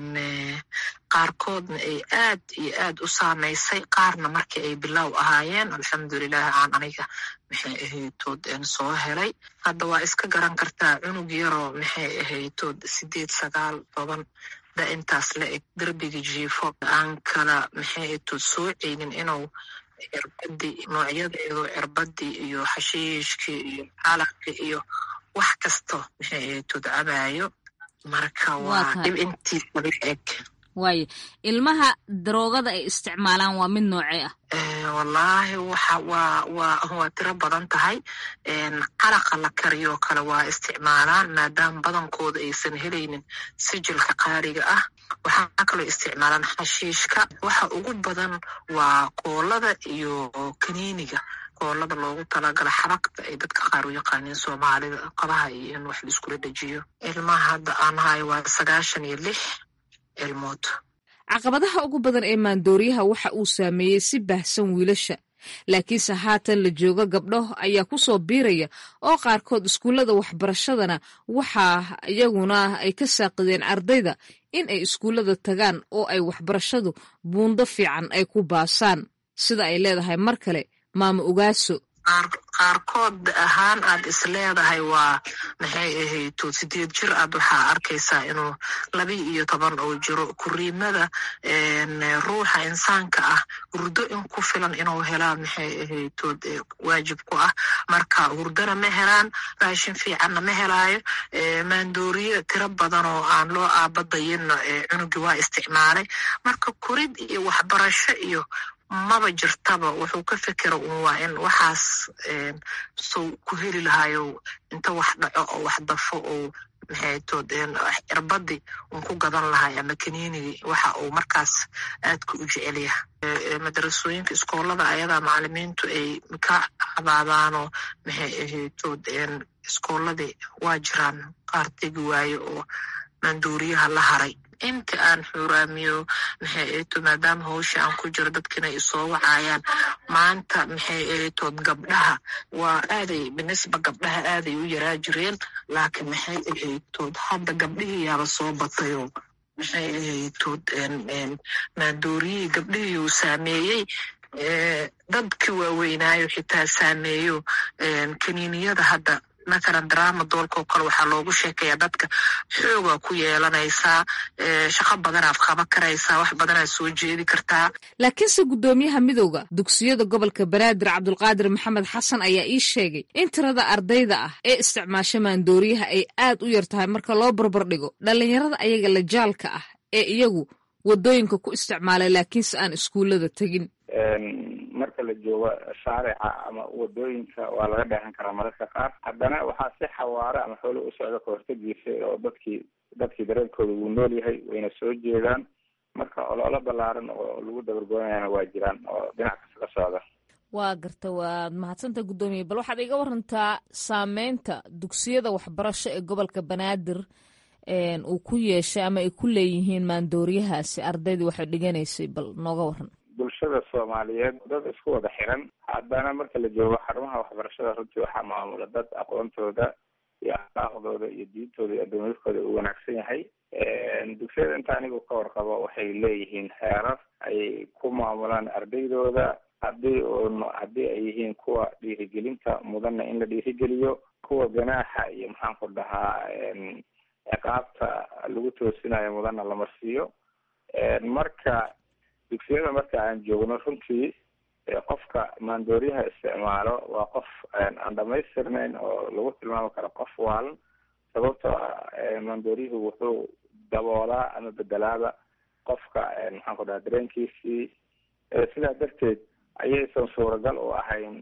qaarkoodna ay aad iyo aad u saamaysay qaarna markii ay bilow ahaayeen alxamdulilah aan aniga maxay ahaytood soo helay hadda waa iska garan kartaa cunug yaroo maxay ahaytood sideed sagaal toban da intaas la eg derbiga jiifo aan kala maxay ahaytood soo ceynin inuu cirbadii noocyadeedu cirbadii iyo xashiishkii iyo calaqi iyo wax kasto maxay ahaytood cabaayo marka waa dhib intiisa la eg waayo ilmaha daroogada ay isticmaalaan waa mid noocee ah wallaahi waxa waa waa waa tiro badan tahay calaqa la kariyoo kale waa isticmaalaan maadaama badankooda aysan helaynin sijilka qaaliga ah waxaa kaloo isticmaalaan xashiishka waxa ugu badan waa koolada iyo kaniiniga koolada loogu talagala xabagta ay dadka qaar u yaqaaniin soomaalida qabaha iyo in wax laiskula dhejiyo ilmaha hadda aan hayo waa sagaashan iyo lix ilmood caqabadaha ugu badan ee maandooriyaha waxa uu saameeyey si baahsan wiilasha laakiinse haatan la joogo gabdho ayaa ku soo biiraya oo qaarkood iskuullada waxbarashadana waxaa iyaguna ay ka saaqideen ardayda in ay iskuullada tagaan oo ay waxbarashadu buundo fiican ay ku baasaan sida ay leedahay mar kale maamo ogaaso qaarkood ahaan aad is leedahay waa maxay ahayto sideed jir aad waxaa arkaysaa inuu laba iyo toban oo jiro kuriimada ruuxa insaanka ah hurdo in ku filan inuu helaa maxay ahaytood waajib ku ah marka hurdona ma helaan raashin fiicanna ma helaayo maandooriye tiro badan oo aan loo aabadayinna cunugii waa isticmaalay marka korid iyo waxbarasho iyo maba jirtaba wuxuu ka fekera un waa in waxaas sow ku heli lahayo inta wax dhaco oo wax dafo oo maxaytood cirbadii un ku gadan lahay ama kaniinigii waxa uu markaas aadka u jecel yahay madarasooyinka iskoolada ayadaa macalimiintu ay ka cabaadaanoo maxay ahaytood iskooladii waa jiraan qaar tegi waaye oo maanduuriyaha la haray inta aan xuraamiyo maxay eeto maadaama hawsha aan ku jiro dadkina ay soo wacayaan maanta maxay eetood gabdhaha waa aaday binisba gabdhaha aaday u yaraa jireen laakiin maxay ahaytood hadda gabdhihii yaaba soo batayoo maxay ahaytood maandooriyihii gabdhihii uu saameeyey dadkii waaweynaayo xitaa saameeyo kaniiniyada hadda mathalan drama doolka oo kale waxaa loogu sheekayaa dadka xoogaa ku yeelanaysaa shaqo badanaad qaban karaysaa wax badanaad soo jeedi kartaa laakiinse guddoomiyaha midowda dugsiyada gobolka banaadir cabdulqaadir maxamed xasan ayaa ii sheegay in tirada ardayda ah ee isticmaasha maandooriyaha ay aad u yar tahay marka loo barbardhigo dhallinyarada ayaga lajaalka ah ee iyagu waddooyinka ku isticmaalay laakiinse aan iskuullada tegin marka la joogo shaarica ama wadooyinka waa laga dheehan karaa mararka qaar haddana waxaa si xawaare ama xoolo u socda kahortagiisa oo dadkii dadkii dareenkooda wuu nool yahay wayna soo jeedaan marka ololo ballaaran oo lagu dabargoonayana waa jiraan oo dhinac kasta ka socda waa garta waad mahadsanta guddoomiye bal waxaad iga warantaa saameynta dugsiyada waxbarasho ee gobolka banaadir uu ku yeeshay ama ay ku leeyihiin maandooriyahaasi ardaydii waxay dhiganaysay bal nooga waran bulshada soomaaliyeed dad isku wada xiran haddana marka la joogo xarumaha waxbarashada runtii waxaa maamula dad aqoontooda iyo akhlaaqdooda iyo diintooda iyo addoomiyadkooda uu wanaagsan yahay dugsiyada inta anigu ka warqabo waxay leeyihiin xeerar ay ku maamulaan ardaydooda haddii un haddii ay yihiin kuwa dhiirigelinta mudanna in la dhiirigeliyo kuwa ganaaxa iyo maxaan ku dhahaa ciqaabta lagu toosinayo mudanna la marsiiyo marka dugsiyada marka aan joogno runtii qofka maandooriyaha isticmaalo waa qof aan dhamaystirnayn oo lagu tilmaami karo qof waalan sababtoo ah maandooriyuhu wuxuu daboolaa ama bedelaaba qofka maxaan ku dhaha dareenkiisii sidaa darteed ayaysan suuragal u ahayn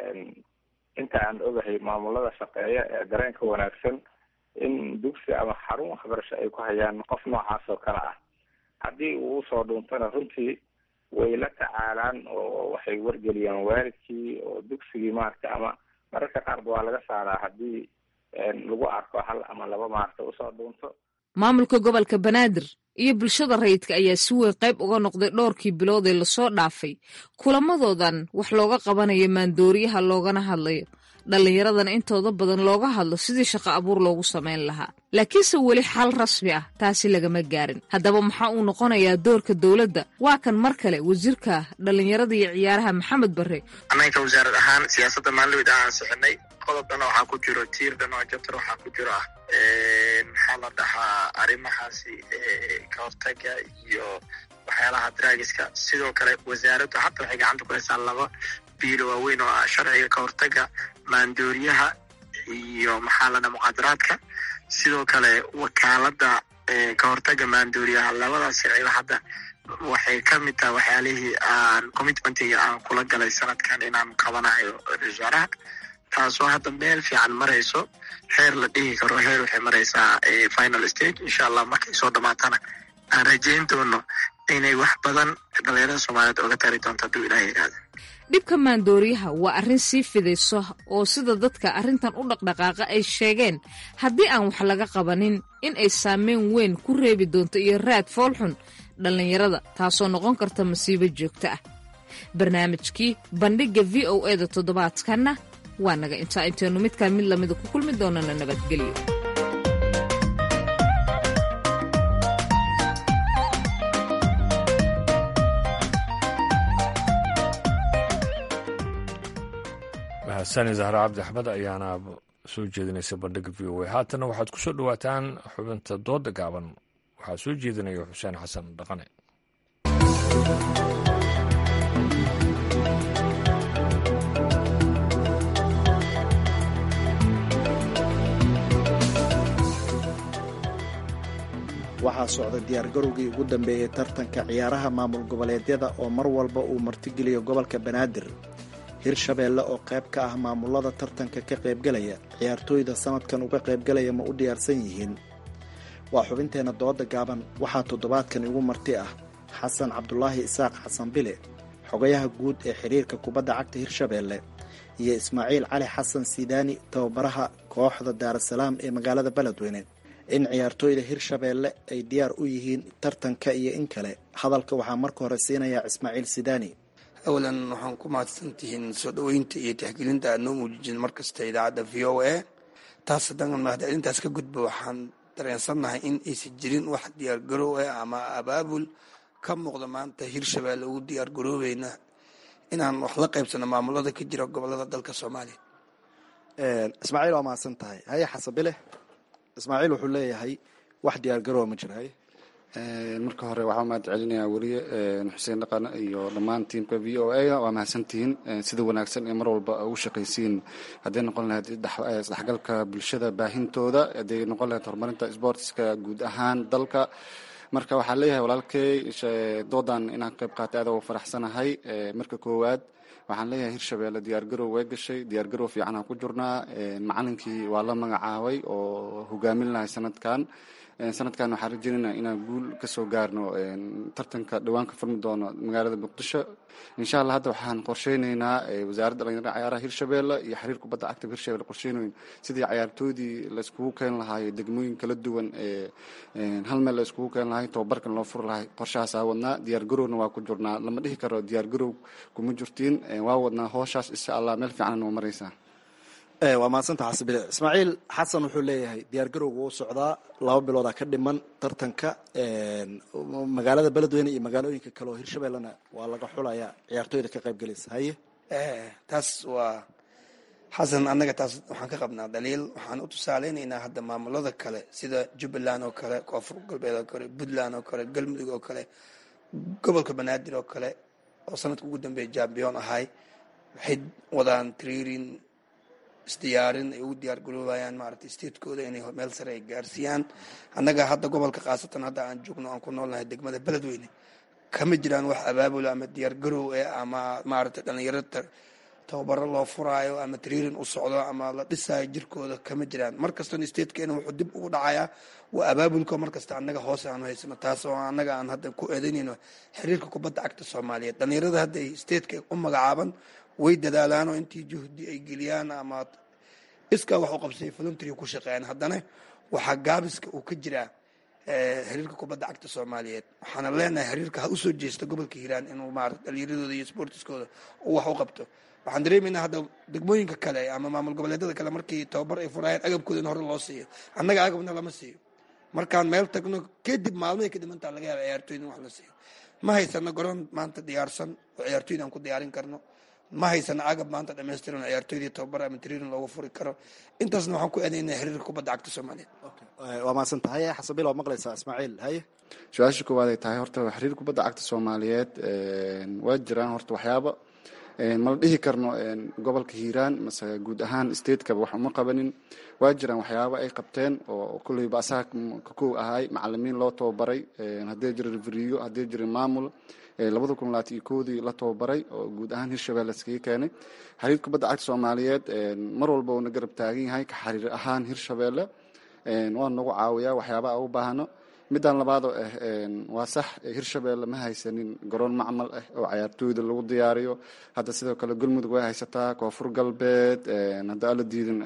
inta aan ogahay maamulada shaqeeya ee dareenka wanaagsan in dugsi ama xarun waxbarasho ay ku hayaan qof noocaas oo kale ah haddii uu usoo dhuuntana runtii way la tacaalaan oo waxay wargeliyaan waalidkii oo dugsigii maaragta ama mararka qaarba waa laga saaraa haddii lagu arko hal ama laba maaragta usoo dhuunto maamulka gobolka banaadir iyo bulshada rayidka ayaa si weyn qayb uga noqday dhowrkii bilood ee lasoo dhaafay kulamadoodan wax looga qabanayo maandooriyaha loogana hadlayo dhallinyaradana intooda badan looga hadlo sidii shaqo abuur loogu samayn lahaa laakiinse weli xal rasmi ah taasi lagama gaarin haddaba maxaa uu noqonayaa doorka dowladda waa kan mar kale wasiirka dhallinyarada iyo ciyaaraha maxamed barre annaga wasaarad ahaan siyaasadda maalmid aan ansixinay qodobdana waxaa ku jiro tiirdan oo jabtar waxaa ku jiro ah maxaa la dhahaa arrimahaasi ka hortaga iyo waxyaalaha draagiska sidoo kale wasaaraddu hadda waxay gacanta ku haysaa laba biilo waaweyn oo ah sharciga ka hortaga maandooriyaha iyo maxaa la dhaha muqaadaraadka sidoo kale wakaaladda ka hortaga maandooriyaha labadaas sharciba hadda waxay ka mid tahay waxyaalihii aan commitmentiga aan kula galay sanadkan inaan qabanayo wasaaraha taasoo hadda meel fiican marayso heer la dhihi karo heer waxay maraysaa final stage insha allah markay soo dhamaatana aan rajayn doono inay wax badan dhalinyarada soomaaliyeed oga tari doonto hadduu ilaah yidhaahdo dhibka maandooriyaha waa arrin sii fidayso oo sida dadka arrintan u dhaqdhaqaaqa ay sheegeen haddii aan wax laga qabanin in ay saameyn weyn ku reebi doonto iyo raad foolxun dhallinyarada taasoo noqon karta masiibo joogto ah barnaamijkii bandhigga v o e da toddobaadkanna waa naga intaa intaynu midkaan mid lamida ku kulmi doonana nabadgelyo mahadsan zahra cabdi axmed ayaana soo jeedinaysa bandhigga v o a haatana waxaad ku soo dhowaataan xubinta dooda gaaban waxaa soo jeedinaya xuseen xasan dhaqane waxaa socda diyaargarowgii ugu dambeeyey tartanka ciyaaraha maamul goboleedyada oo mar walba uu martigeliyo gobolka banaadir hirshabeelle oo qayb ka ah maamulada tartanka ka qaybgalaya ciyaartooyda sanadkan uga qaybgalaya ma u diyaarsan yihiin waa xubinteenna dooda gaaban waxaa toddobaadkan igu marti ah xasan cabdulaahi isaaq xasan bile xogayaha guud ee xiriirka kubadda cagta hirshabeelle iyo ismaaciil cali xasan sidaani tababaraha kooxda daarasalaam ee magaalada beledweyne in ciyaartooyda hirshabeelle ay diyaar u yihiin tartanka iyo in kale hadalka waxaa marka hore siinayaa ismaaciil sidaani awalan waxaan ku mahadsantihiin soo dhoweynta iyo tixgelinta aad noo muujijeen markasta idaacadda v o a taas haddaan mahadcelintaas ka gudba waxaan dareensannahay in aysan jirin wax diyaargaroow ah ama abaabul ka muuqda maanta hirshabeelle ugu diyaargaroobeyna inaan wax la qaybsano maamulada ka jira gobolada dalka soomaaliya ismaaciil waa mahadsan tahay haye xasabile ismaaciil wuxuu leeyahay wax diyaargaroowa ma jira haye marka hore waxaa mahad celinayaa weliye xuseen dhaqane iyo dhammaan tiimka v o a waa mahadsantihiin sida wanaagsan ee mar walba ugu shaqaysiin hadday noqon lahayd isdhexgalka bulshada baahintooda hadday noqon lahayd horumarinta sportska guud ahaan dalka marka waxaan leeyahay walaalkey doodan inaan qayb qaatay aad ugu faraxsanahay marka koowaad waxaan leeyahay hirshabeelle diyaargarow way gashay diyaargarow fiicanaan ku jirnaa macalinkii waa la magacaabay oo hogaamin lahay sanadkan sanadkan waxaan rajeynayna inaan guul kasoo gaarno tartanka dhawaan ka furmi doono magaalada muqdisho insha allah hadda waxaan qorsheyneynaa wasaaradda dhalinyarada cayaaraha hirshabeelle iyo xiriir kubadda cagta hirshabelle qorsheynoyn sidii cayaartoodii la iskugu keeni lahaay degmooyin kala duwan hal meel la iskugu keeni lahay tobabarkan loo furi lahay qorshahaasaa wadnaa diyaar garowna waa ku jirnaa lama dhihi karo diyaar garow kuma jirtiin waa wadnaa hooshaas insha allah meel fiican noo maraysaa waa mahadsanta xasabile ismaaciil xasan wuxuu leeyahay diyaar garowga u socdaa laba biloodaa ka dhiman tartanka magaalada beledweyne iyo magaalooyinka kale oo hirshabellena waa laga xulayaa ciyaartooyda ka qayb gelaysa haye taas waa xasan annaga taas waxaan ka qabnaa daliil waxaan u tusaaleynaynaa hadda maamulada kale sida jubbaland oo kale koonfur galbeed oo kale puntland oo kale galmudug oo kale gobolka banaadir oo kale oo sanadka ugu dambeeya jambiyon ahay waxay wadaan triirin isdiyaarin ay ugu diyaar garoobayaan maaragtay statekooda inay meel sare ay gaarsiiyaan annaga hadda gobolka khaasatan hadda aan joogno aan ku noolnahay degmada beledweyne kama jiraan wax abaabula ama diyaar garow eh ama maaragtay dhalinyarada tababaro loo furaayo ama triirin u socdo ama la dhisaayo jirkooda kama jiraan mar kastana statekeena wuxuu dib ugu dhacayaa waa abaabulka markasta annaga hoose aanu haysano taas oo annaga aan hadda ku eedaynayno xiriirka kubadda cagta soomaaliyeed dhalinyarada hadda ay stateka u magacaaban way dadaalaan oo intii juhdi ay geliyaan ama iskaa wax u qabsay voluntary ku shaqeeyaan haddana waxaa gaabiska uu ka jiraa xiriirka kubadda cagta soomaaliyeed waxaana leenahay xiriirka ha usoo jeesta gobolka hiiraan inuu maarata dhalinyaradooda iyo sportiskooda uu wax u qabto waxaan dareemaynaa hadda degmooyinka kale ama maamul goboleedyada kale markii tababar ay furayaan agabkooda in hore loo siiyo annaga agabna lama siiyo markaan meel tagno kadib maalmahay kadib intaa laga yaaba ciyaartooyda in wax la siiyo ma haysano garoon maanta diyaarsan oo ciyaartooyda aan ku diyaarin karno ma haysano agab maanta dhamaystiran oo ciyaartooydii tababar ama triirin loogu furi karo intaasna waxaan ku eedaynaa xiriirka kubadda cagta soomaaliyeed waa mahadsan tahay xasabil waa maqlaysaa ismaaciil haye su-aasha koowaad ay tahay horta xiriir kubadda cagta soomaaliyeed waa jiraan horta waxyaaba mala dhihi karno gobolka hiiraan mase guud ahaan stateka wax uma qabanin waa jiraan waxyaaba ay qabteen oo kulleyba asaga ka kow ahay macalimiin loo tababaray haddii jira reveriyo haddii jira maamul labada kun labaatan iyo kowdii la tababaray oo guud ahaan hirshabelle iskaga keenay xiriir kubadda cagta soomaaliyeed mar walba uuna garab taagan yahay ka xiriir ahaan hirshabelle waa nagu caawiyaa waxyaaba a u baahno midaan labaadoo ah waa sax hirshabelle ma haysanin garoon macmal ah oo cayaartooyda lagu diyaariyo hadda sidoo kale galmudug way haysataa koonfur galbeed hadda ala diidin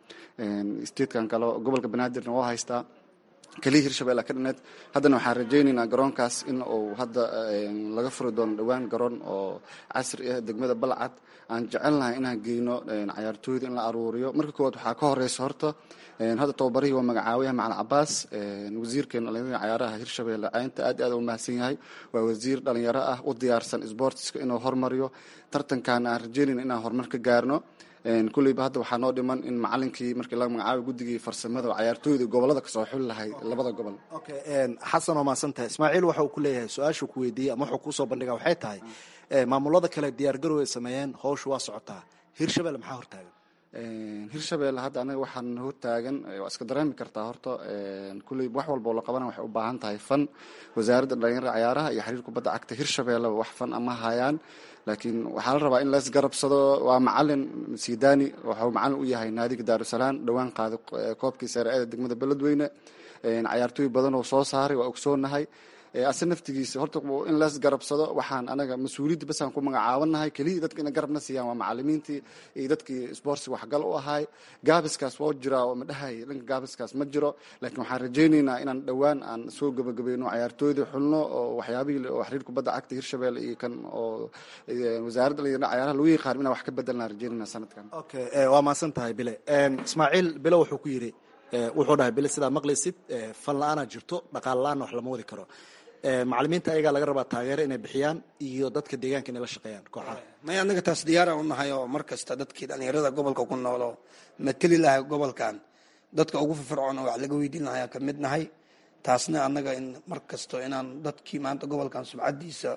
statekan kale gobolka banaadirna waa haystaa keliya hirshabelle ka dhineed haddana waxaan rajaynaynaa garoonkaas in uu hadda laga furi doono dhowaan garoon oo casri ah degmada balcad aan jecelnahay inaan geyno cayaartooyda in la aruuriyo marka koowaad waxaa ka horeysa horta hadda tababarihii waa magacaawiyaha macalin cabaas wasiirkeena dhalinyarada cayaaraha hirshabelle caynta aad aad u mahadsan yahay waa wasiir dhalinyaro ah u diyaarsan sportska inuu hormariyo tartankaana aan rajeynayna inaan horumar ka gaarno kulleyba hadda waxaa noo dhiman in macalinkii markii laga magacaabay guddigii farsamada oo cayaartooyda gobolada kasoo xuli lahay labada gobol xasan waa mahadsan tahay ismaaciil waxa uu ku leeyahay su-aashuu ku weydiiyey ama wuxuu kuusoo bandhiga waxay tahay maamulada kale diyaar garow ay sameeyeen howsha waa socotaa hirshabelle maxaa hortaagan hirshabelle hadda anaga waxaan hortaagan waa iska dareemi kartaa horta kulley wax walba oo la qabana waxay u baahan tahay fan wasaaradda dhalinyarada cayaaraha iyo xiriir kubadda cagta hirshabelle wax fan ama hayaan laakiin waxaa la rabaa in la isgarabsado waa macalin sidani waxuu macalin u yahay naadiga daarusalaam dhowaan qaaday koobkii sare-ada degmada beledweyne cayaartooy badan oo soo saaray waa ogsoonahay ase naftigiisa horta in las garabsado waxaan anaga mas-uuliyadda basaan ku magacaabanahay keliya dadka ina garabna siiyaan waa macalimiintii iyo dadkii sportsi waxgal u ahay gaabiskaas waa jiraa oo madhahay dhanka gaabiskaas ma jiro laakiin waxaan rajaynaynaa inaan dhowaan aan soo gabagabayno cayaartooydii xulno oo waxyaabihii oo xiriir kubadda cagta hirshabelle iyo kan oo wasaaradda dhalinyarada cayaaraha lagu yaqaan inaan wax ka bedelnaan rajaynayna sanadkan okay waa mahadsan tahay bile ismaaciil bile wuxuu ku yidhi wuxuu dhahay bile sidaa maqlaysid fan la-aanaa jirto dhaqaal la-aanna wax lama wadi karo macalimiinta ayagaa laga rabaa taageero inay bixiyaan iyo dadka deegaanka inay la shaqeeyaan kooxaha may annaga taas diyaaraan u nahay oo mar kasta dadkii dhalinyarada gobolka ku nool oo mateli lahay gobolkan dadka ugu firfircoon oo wax laga weydiin lahayaa ka mid nahay taasna annaga in mar kasto inaan dadkii maanta gobolkan subcadiisa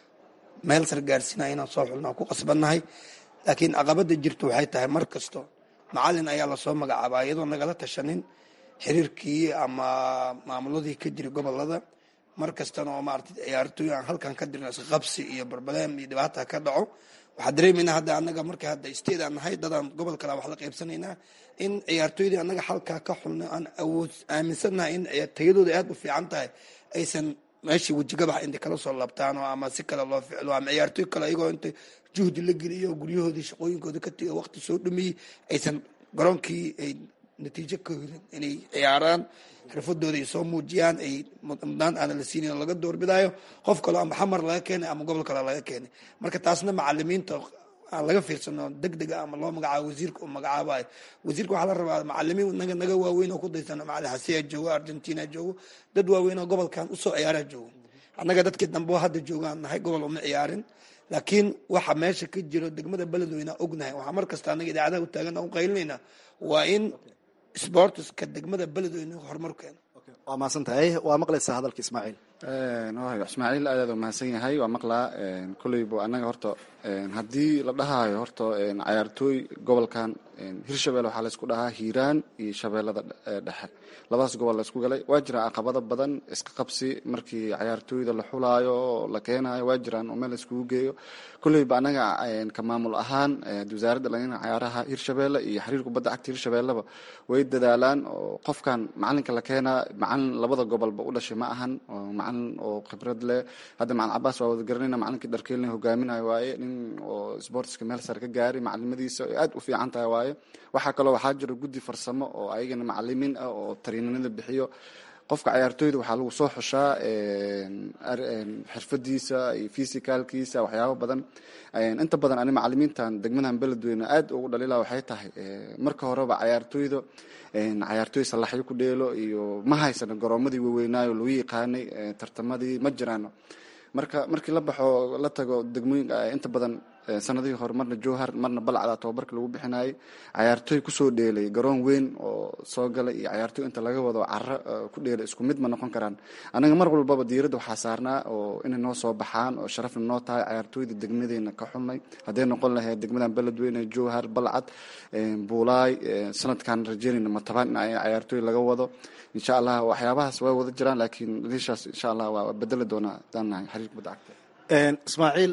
meel sar gaarsiinaya inaan soo xulnaa ku qasbannahay laakiin caqabada jirta waxay tahay mar kasto macalin ayaa lasoo magacaabaa iyadoo nagala tashanin xiriirkii ama maamuladii ka jira gobolada mar kastana oo maarata ciyaartooy aan halkan ka dirna isqabsi iyo barbaleem iyo dhibaata ka dhaco waxaa dareemaynaa hadda anaga marka hadda state aan nahay dadaan gobol kale wax la qaybsanaynaa in ciyaartooydii anaga halkaa ka xulna aan awood aaminsannahay in tayadooda aad u fiican tahay aysan meeshii wejigabax intay kala soo labtaan oo ama si kale loo ficlo ama ciyaartooy kale ayagoo inta juhdi la geliyo guryahoodii shaqooyinkooda ka tegay waqti soo dhameeyey aysan garoonkii ay natiijo ka helin inay ciyaaraan xirfadooda ay soo muujiyaan ay mudnaan aana la siinin laga doorbidaayo qof kaleo ama xamar laga keenay ama gobol kale laga keenay marka taasna macalimiinta aan laga fiirsano deg dega ama loo magacaabo wasiirka uu magacaabayo wasiirka waxaa la rabaa macalimiin naga naga waaweyn oo ku daysano macalin xasiya joogo argentina joogo dad waaweyn oo gobolkan usoo ciyaara joogo annaga dadkii dambe oo hadda joogaan nahay gobol uma ciyaarin laakiin waxa meesha ka jiro degmada beledweyne ognahay waxaa mar kasta anaga idaacadaha u taagan u qaylinayna waa in sportska degmada beledweyne horumar keeno waa mahadsantahay waa maqlaysaa hadalka ismaaciil waay ismaaciil aad aad u mahadsan yahay waa maqlaa kolleyba annaga horta haddii la dhahaayo horta cayaartooy gobolkan hirshabelle waxaa laysku dhahaa hiiraan iyo shabeellada dhexe labadaas gobol laysku galay waa jiraan caqabado badan iska qabsi markii cayaartooyda la xulaayo la keenayo waa jiraan oo meel layskugu geeyo kolleyba annaga ka maamul ahaan wasaaradda dhallinyarada cayaaraha hirshabelle iyo xiriir kubadda cagta hirshabelleba way dadaalaan oo qofkan macalinka la keenaa macalin labada gobolba u dhashay ma ahan macalin oo khibrad leh hadda macalin cabaas waa wada garanayna macalinkii dharkeelina hogaaminayo waaye nin oo sportska meel sare ka gaaray macalimadiisa aad u fiican tahay waaye waxaa kaloo waxaa jira guddi farsamo oo ayagana macalimiin ah oo tariinanada bixiyo qofka cayaartooyda waxaa lagu soo xushaa xirfadiisa iyo fisicalkiisa waxyaabo badan inta badan ani macalimiintan degmadan beledweyne aad ugu dhalila waxay tahay marka horeba cayaartooyda cayaartooy salaxyo ku dheelo iyo ma haysano garoomadii waaweynaayo lagu yaqaanay tartamadii ma jiraano marka markii la baxo la tago degmooyinka inta badan sanadihii hore marna jowhar marna balcda tababarka lagu bixinayay cayaartooy kusoo dheelay garoon weyn oo soo galay iyo cayaartooy inta laga wado caro ku dheelay isku mid ma noqon karaan anaga mar walbaba diiradda waxaa saarnaa oo inay noo soo baxaan oo sharafna noo tahay cayaartooyda degmadeena ka xulnay hadday noqon lahayd degmadan beledweyne jowhar balcad buulaay sanadkan rajeynayna matabaan in cayaartooy laga wado insha allah waxyaabahaas way wada jiraan laakiin liishaas insha allah waa bedeli doonaa hadaan nahay xiriir kubadda cagta ismaaciil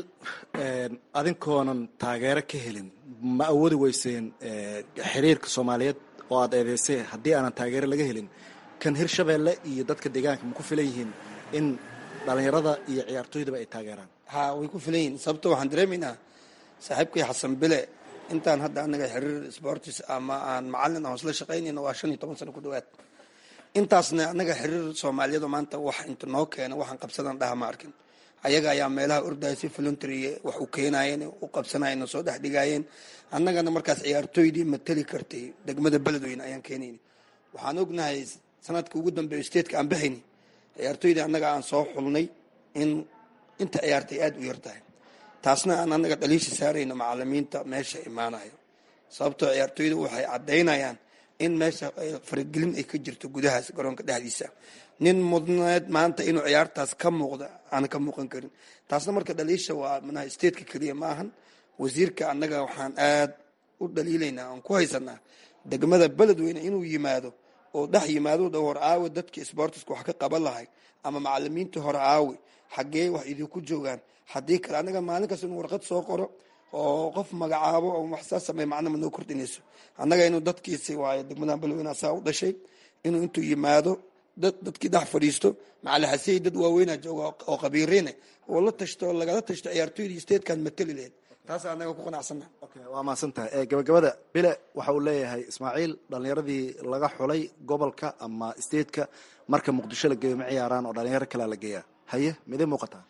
adinkoonan taageero ka helin ma awoodi weyseen xiriirka soomaaliyeed oo aad eedeysay haddii aanan taageero laga helin kan hirshabelle iyo dadka deegaanka ma ku filan yihiin in dhalinyarada iyo ciyaartooydaba ay taageeraan ha way ku filan yihiin sababto waxaan dareemaynaa saaxiibkii xasan bile intaan hadda anaga xiriir sportis ama aan macalin aan isla shaqaynayno waa shan iyo toban sano ku dhawaad intaasna anaga xiriir soomaaliyeed oo maanta wax inta noo keena waxaan qabsadan dhaha ma arkin ayaga ayaa meelaha ordaya si voluntary wax u keenayeen u qabsanayeen soo dhex dhigaayeen annagana markaas ciyaartooydii matali kartay degmada beledweyne ayaan keenayni waxaan ognahay sanadka ugu dambeeyo statetka aan baxayni ciyaartooydii annaga aan soo xulnay in inta ciyaartay aada u yar tahay taasna aan annaga dhaliisha saarayno macalimiinta meesha imaanayo sababtoo ciyaartooyda waxay caddaynayaan in meesha faragelin ay ka jirto gudahaas garoonka dhexdiisa nin mudneed maanta inuu ciyaartaas ka muuqda aan ka muuqan karin taasna marka dhaliisha waa manaha stateka keliya ma ahan wasiirka annaga waxaan aad u dhaliilaynaa aan ku haysanaa degmada beledweyne inuu yimaado oo dhex yimaado dha hor aawe dadkii sportiska wax ka qaban lahay ama macalimiintii hore aawe xaggee wax idinku joogaan haddii kale annaga maalin kasta inuu warqad soo qoro oo qof magacaabo oo wax saa sameey macna ma noo kordhinayso annaga inuu dadkiisi waayo degmada beledweyne asaa u dhashay inuu intuu yimaado dad dadkii dhex fadhiisto macalixasey dad waaweynaa jooga oo qabiiriine oo la tashto oo lagala tashto ciyaartooydii statekan matali laheyd taasa annaga ku qanacsana waa mahadsantahay gabagabada bile waxa uu leeyahay ismaaciil dhalinyaradii laga xulay gobolka ama stateka marka muqdisho la geeyo ma ciyaaraan oo dhalinyaro kalea la geeyaa haye midee muuqataa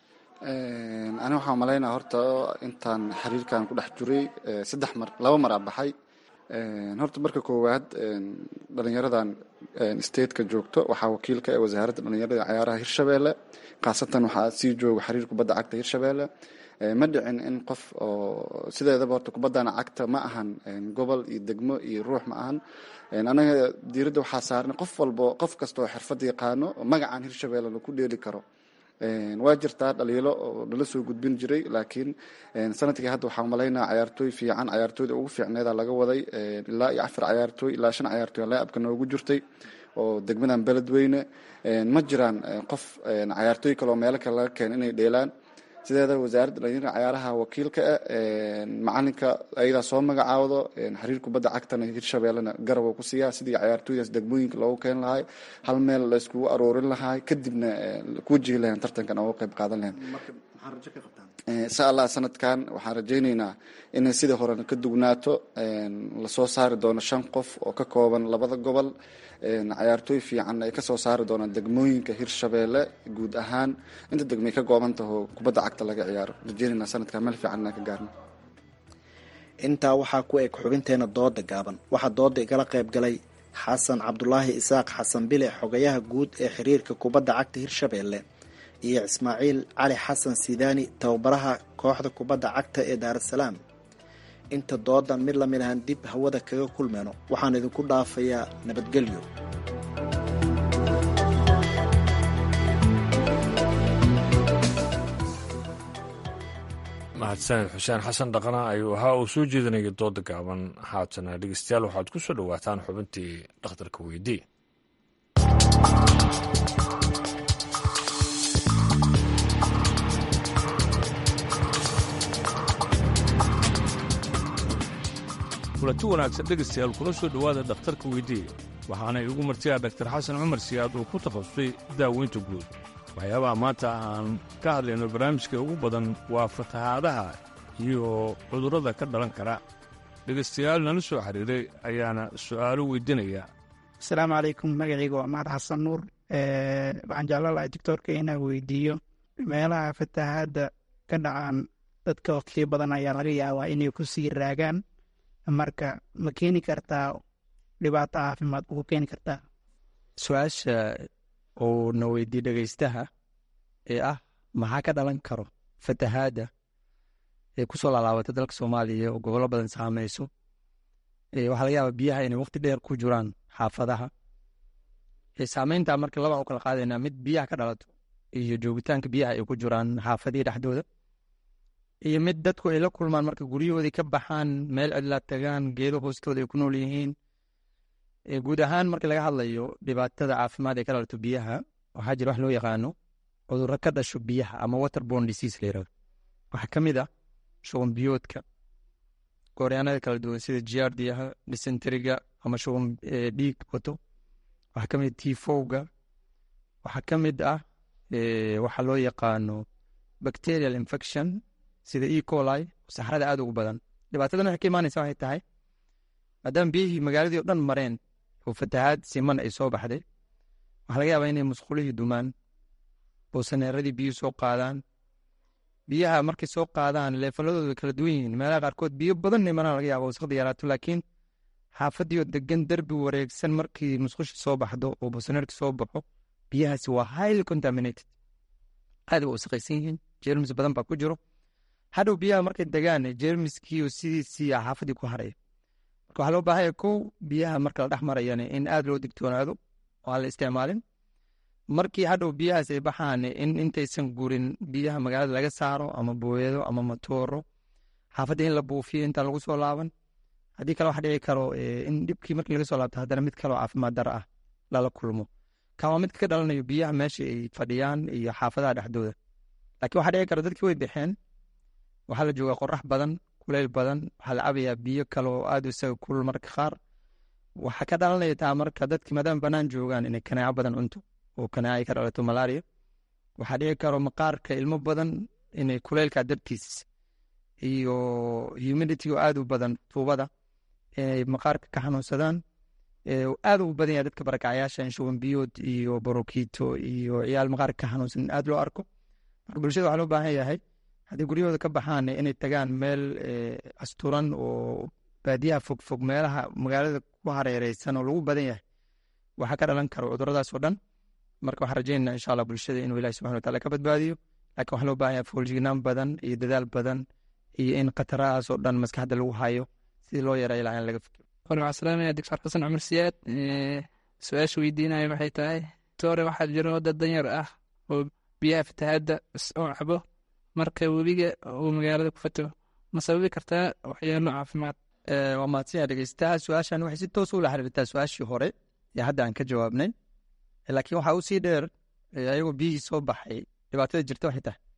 ani waxaan malaynaa horta intaan xiriirkan ku dhex jiray saddex mar laba mar a baxay horta marka koowaad dhalinyaradan stateka joogto waxaa wakiilka ee wasaaradda dhalinyarada cayaaraha hirshabelle khaasatan waxaa sii jooga xiriir kubadda cagta hirshabelle ma dhicin in qof oo sideedaba horta kubaddana cagta ma ahan gobol iyo degmo iyo ruux ma ahan anaga diiradda waxaa saarnay qof walbo qof kasta oo xirfad yaqaano magacan hirshabelle laku dheeli karo waa jirtaa dhaliilo oo nala soo gudbin jiray laakiin sanadkii hadda waxaa malaynaa cayaartooy fiican cayaartooyda ugu fiicneeda laga waday ilaa iyo afar cayaartooy ilaa shan cayaartooy laabka noogu jirtay oo degmadan beledweyne ma jiraan qof cayaartooy kale oo meelo kale laga keena inay dheelaan sideeda wasaaradda dhalinyarada cayaaraha wakiilka ah macalinka ayadaa soo magacaawdo xiriir kubadda cagtana hirshabeellena garab ku siiyaa sidii cayaartooydaas degmooyinka loogu keeni lahay hal meel la iskugu aroorin lahay kadibna ku wajihi lahayn tartankan oo qayb qaadan lahayn insha allah sanadkan waxaan rajayneynaa inay sidii horena ka dugnaato lasoo saari doono shan qof oo ka kooban labada gobol cayaartooy fiican ay kasoo saari doonaan degmooyinka hirshabeelle guud ahaan inta degmay ka kooban taho kubadda cagta laga ciyaaro rajeynayna sanadkan meel fiican inaan ka gaarno intaa waxaa ku eg xubinteena dooda gaaban waxaa dooda igala qayb galay xasan cabdulaahi isaaq xasan bile xogayaha guud ee xiriirka kubadda cagta hirshabeelle iyo ismaaciil cali xasan sidaani tababaraha kooxda kubadda cagta ee daarasalaam inta doodan mid lamid ahaan dib hawada kaga kulmeyno waxaan idinku dhaafayaa nabadgelyo mahadsaned xuseen xasan dhaqana ayuu ahaa uu soo jeedinaya dooda gaaban haatana dhegeystayaal waxaad ku soo dhowaataan xubintii dhakhtarka weydii kulanti wanaagsan dhegaystayaal kula soo dhowaada dhakhtarka weydiiya waxaana igu martiyaa daktar xasan cumar siyaad uu ku takhasusay daaweynta guud waxyaabaha maanta aan ka hadlayno barnaamijka ugu badan waa fatahaadaha iyo cudurrada ka dhalan kara dhegaystayaal nala soo xiriiray ayaana su'aalo weydinaya asalaamu calaykum magacayga waa mahad xasan nuur waxaan jeclaan lahay doctoorka inaan weydiiyo meelaha fatahaadda ka dhacaan dadka waqtiyo badan ayaa laga yaabaa inay ku sii raagaan marka ma keeni kartaa dhibaato caafimaad ugu keeni kartaa su-aasha uu na weydiye dhegeystaha ee ah maxaa ka dhalan karo fatahaadda ee kusoo laalaabatay dalka soomaaliya oo gobollo badan saameyso waxaa laga yaabaa biyaha inay waqti dheer ku jiraan xaafadaha saameynta marka laba u kala qaadaynaa mid biyaha ka dhalato iyo joogitaanka biyaha ay ku jiraan xaafadihii dhexdooda iyo mid dadku ay la kulmaan marka guryahoodii ka baxaan meel cidlaa tagaan geedo hoostooda ay ku nool yihiin guud ahaan marka laga hadlayo dhibaatada caafimaad ee ka dhalato biyaha waxaa jira wax loo yaqaano cudurro ka dhasho biyaha ama waterborne disease la yirahdo waxaa ka mid ah shuban biyoodka gooryaanada kala duwan sida giardiyaha dysenteriga ama shuban dhiig wato waxaa ka mid ah tifowga waxaa ka mid ah waxaa loo yaqaano bacterial infection sida e coli saxrada aad ugu badan dhibaatadan waxay ka imaanaysa waxay tahay maadaama biyihii magaaladii o dhan mareen oo fatahaad siman ay soo baxday waxaa laga yaabaa inay musqulihii dumaan boosaneeradii biyuhu soo qaadaan biyaha markay soo qaadaan leefaladooda way kala duwan yihiin meelaha qaarkood biyo badan imanaa laga yaaba wasaqda yaraato laakiin xaafadii oo degan derbi wareegsan markii musqushi soo baxdo oo boosaneerka soo baxo biyahaasi waa highly contaminated aad way wasaqaysan yihiin jermis badan baa ku jiro hadhow biyaha markay degaan jermiskiiyo sidiisii xaafadii ku haraya marka waxaa loo baahanya kow biyaha marka la dhex marayana in aad loo digtoonaado oo aan la isticmaalin markii hadhow biyahaas ay baxaan in intaysan gurin biyaha magaalada laga saaro ama booyado ama matooro xaafadda in la buufiyo intaan lagu soo laaban haddii kale waxa dhici karo in dhibkii markii laga soo laabto haddana mid kaloo caafimaad dara ah lala kulmo kan waa midka ka dhalanayo biyaha meesha ay fadhiyaan iyo xaafadaha dhexdooda laakiin waxaa dhici kara dadkii way baxeen waxaa la joogaa qorax badan kuleyl badan waxaa la cabayaa biyo kale oo aad isaga kulul marka qaar waxaa ka dhalanaya taa marka dadki maadaama banaan joogaan inay kanaaco badan cunto oo kanaaca ay ka dhalato malaria waxaa dhici karo maqaarka ilmo badan inay kuleylka dartiis iyo humidity oo aad u badan tuubada inay maqaarka ka xanuunsadaan aad ugu badan yahay dadka barakacyaasha in shuban biyood iyo borokito iyo ciyaal maqaarka ka xanuunsan in aad loo arko marka bulshada waxaa loo baahan yahay haddii guryahooda ka baxaan inay tagaan meel asturan oo baadiyaha fogfog meelaha magaalada ku hareereysan oo lagu badan yahay waxaa ka dhalan karo cuduradaas oo dhan marka waxaan rajeynaa insha allah bulshada inuu ilahi subxana wataala ka badbaadiyo laakiin waxaa loo baahan yahay fooljignaan badan iyo dadaal badan iyo in khatarahaas oo dhan maskaxda lagu hayo sidii loo yareeyo lahaa in laga fikiro hore waxaa salaamaya doctor xasan cumar siyaad su-aasha weydiinaya maxay tahay tore waxaa jiro dad danyar ah oo biyaha fatahaadda oo cabo marka webiga uu magaalada ku fato ma sababi kartaa waxyaalo caafimaad waa mahadsanyaa dhegeystaha su-aashan waxay si toos ula xiriirtaa su-aashii hore ee hadda aan ka jawaabnay laakiin waxaa usii dheer ayagoo biyihii soo baxay dhibaatada jirta waxay tahay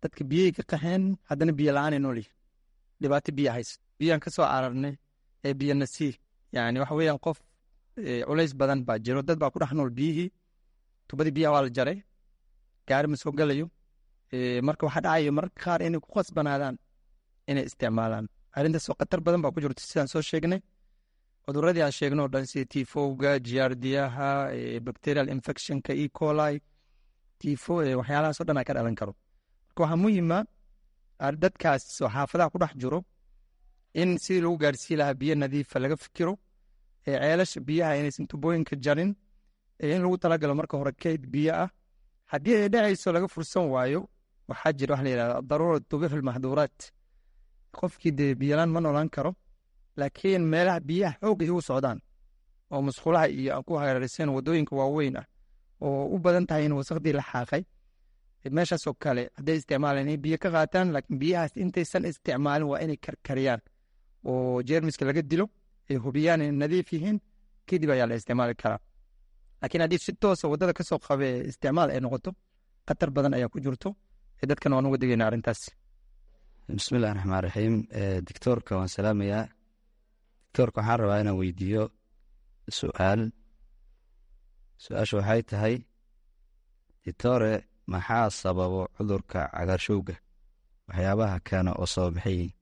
dadka biyay ka qaxeen haddana biyo la-aanay nool yihin dhibaato biyo haysa biyaan ka soo cararnay ee biyo nasiih yani waxa weeyaan qof culays badan baa jiro dad baa ku dhex nool biyihii tubadii biyaha waa la jaray gaari ma soo gelayo marka waxaa dhacayo mararka qaar inay ku khasbanaadaan inay isticmaalaan arrintaasoo khatar badan baa ku jirto sidaan soo sheegnay cuduradii aan sheegno o dhan sida tifowga jiyaardiyaha bacterial infectionka e coli tifo waxyaalahaasoo dhan a ka dhalan karo marka waxaa muhiima dadkaas oo xaafadaha ku dhex jiro in sidii lagu gaarsii lahaa biyo nadiifa laga fikiro ceelasha biyaha inaysan tubooyinka jarin in lagu talagalo marka hore keyd biyo ah haddii ay dhacayso laga fursan waayo waxaa jira waxa la yidhahda daruura tubixu lmaxduuraat qofkii dee biyolaan ma noolaan karo laakiin meelaha biyaha xoog ay ugu socdaan oo musqulaha iyo aan ku hareeraysan wadooyinka waaweyn ah oo u badan tahay in wasakhdii la xaaqay meeshaasoo kale hadday isticmaalaan inay biyo ka qaataan laakiin biyahaas intaysan isticmaalin waa inay karkariyaan oo jeermiska laga dilo ay hubiyaan inay nadiif yihiin kadib ayaa la isticmaali karaa laakiin haddii si toosa waddada kasoo qabe isticmaal ay noqoto khatar badan ayaa ku jirto dadkan waan uga digayna arrintaas bismillahi raxmaan raxiim dictoorka waan salaamayaa dictoorka waxaan rabaa inaan weydiiyo su-aal su-aasha waxay tahay dictore maxaa sababo cudurka cagaarshowga waxyaabaha keena oo sabab maxay yihiin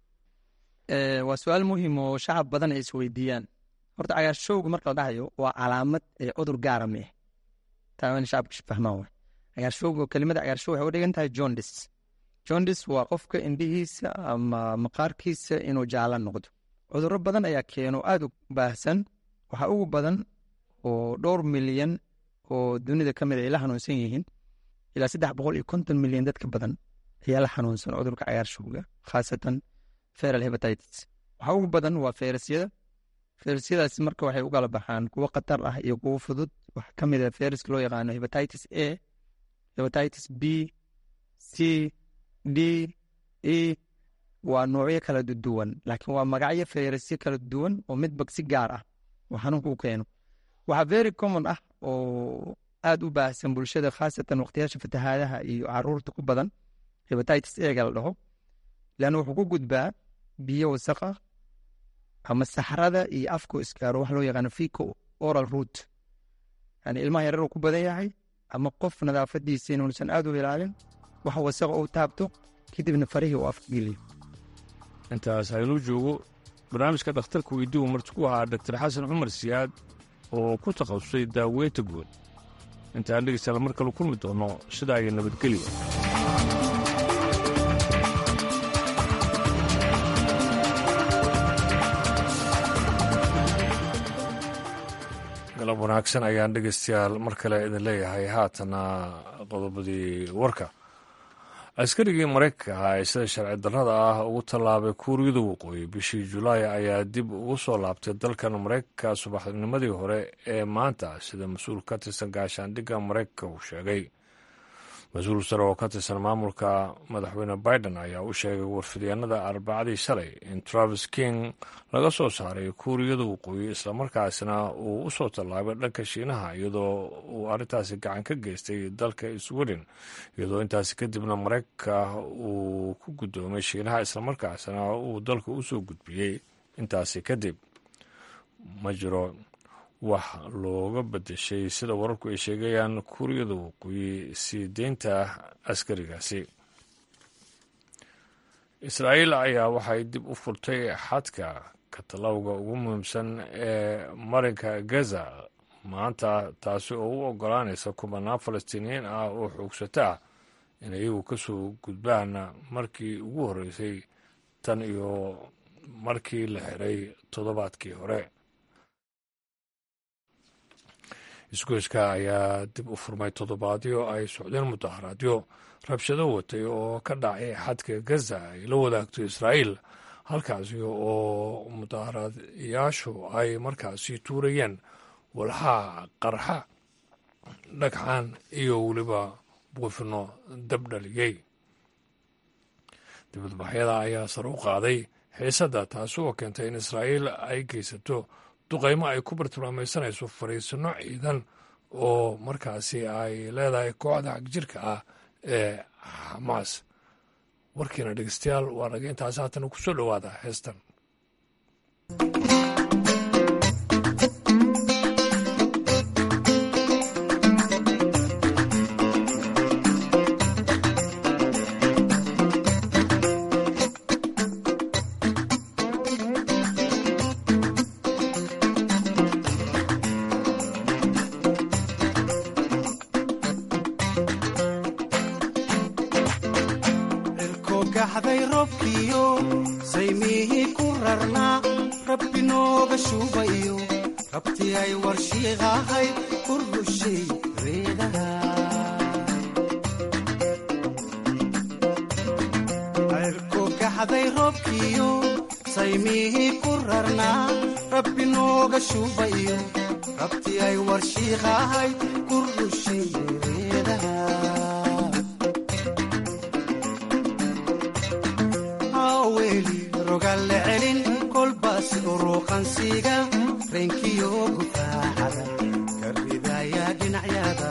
waa su-aal muhiim oo shacab badan ay isweydiiyaan horta cagaarshowga marka la dhahayo waa calaamad ee cudur gaara mi ah taa in shacabka fahmaan waay cagaarshowga kelimada cagaarshow waxay u dhigan tahay jondis jondis waa qofka indhihiisa ama maqaarkiisa inuu jaala noqdo cudurro badan ayaa keeno aada u baahsan waxaa ugu badan oo dhowr milyan oo dunida ka mid ay la xanuunsan yihiin ilaa saddex boqol iyo konton milyan dadka badan ayaa la xanuunsan cudurka cagaarshowga khaasatan feral hebatitis waxaa ugu badan waa feyrasyada feyrasyadaasi marka waxay u kala baxaan kuwo khatar ah iyo kuwo fudud wax ka mid a feyraska loo yaqaano hebatitis a hebatitis b c d e waa noocyo kala duwan laakiin waa magacyo fayrasyo kala duwan oo midba si gaar ah oo xanuunka u keeno waxaa very common ah oo aada u baahsan bulshada khaasatan waqtiyaasha fatahaadaha iyo caruurta ku badan hebatitis ega la dhaho leanna wuxuu ku gudbaa biyo wasaqa ama saxrada iyo afko iskaaro wax loo yaqaano fico oral root yani ilmaha yarar uu ku badan yahay ama qof nadaafadiisa inuusan aada u ilaalin wax wasaqa uu taabto kadibna farihii uu afka geliyo intaas haynuu joogo barnaamijka dhakhtarka weydiigu marti ku ahaa dogtar xasan cumar siyaad oo ku takhasusay daaweynta guud intaan dhegeystayaal mar kale kulmi doono sidaa iyo nabadgelyo galab wanaagsan ayaan dhegeystayaal mar kale idin leeyahay haatana qodobadii warka askarigii maraykanka ahaa ee sida sharci darrada ah ugu tallaabay kuuriyada waqooyi bishii julaay ayaa dib ugu soo laabtay dalkan maraykanka subaxnimadii hore ee maanta sida mas-uul ka tirsan gaashaandhigga maraykanka uu sheegay mas-uul sare oo ka tirsan maamulka madaxweyne biden ayaa u sheegay warfidyaenada arbacadii shalay in travis king laga soo saaray kuuriyada waqooyi islamarkaasna uu u soo tallaabay dhanka shiinaha iyadoo uu arrintaasi gacan ka geystay dalka sweden iyadoo intaasi kadibna maraykanka uu ku guddoomay shiinaha islamarkaasna uu dalka u soo gudbiyey intaasi kadib ma jiro wax looga bedeshay sida wararku ay sheegayaan kuuriyada waqooyi sii deynta askarigaasi israa'iil ayaa waxay dib u furtay xadka katalowga ugu muhiimsan ee marinka gaza maanta taasi oo u ogolaanaysa kubanaan falastiiniyiin ah oo xoogsata ah in iyagu ka soo gudbaan markii ugu horreysay tan iyo markii la xiray toddobaadkii hore isgoyska ayaa dib u furmay toddobaadyo ay socdeen mudaharaadyo rabshado watay oo ka dhacay xadka gaza ay la wadaagto israa'iil halkaasi oo mudaharaadyaashu ay markaasi tuurayeen walxaa qarxa dhagxaan iyo weliba buufino dabdhaliyey dibadbaxyada ayaa sare u qaaday xiisadda taasi oo keentay in israa'iil ay geysato duqaymo ay ku bartilmaamaysanayso fariisino ciidan oo markaasi ay leedahay kooxda xagjirka ah ee xamaas warkiina dhegeystayaal waa naga intaas haatan ku soo dhowaada heestan gaxday robkiyo saymihii ku rarnaa rabbi nooga shuubayo rabti ay warshiiqahay ku rushay reedaha cirko gaxday robkiyo saymihii ku rarnaa rabbi nooga shuubayo rabti ay warshiiqahay ku rushay reedaha weli rogalle celin kolbaas uruuqansiga reenkiyo gufaaxada ka ridaya dhinacyada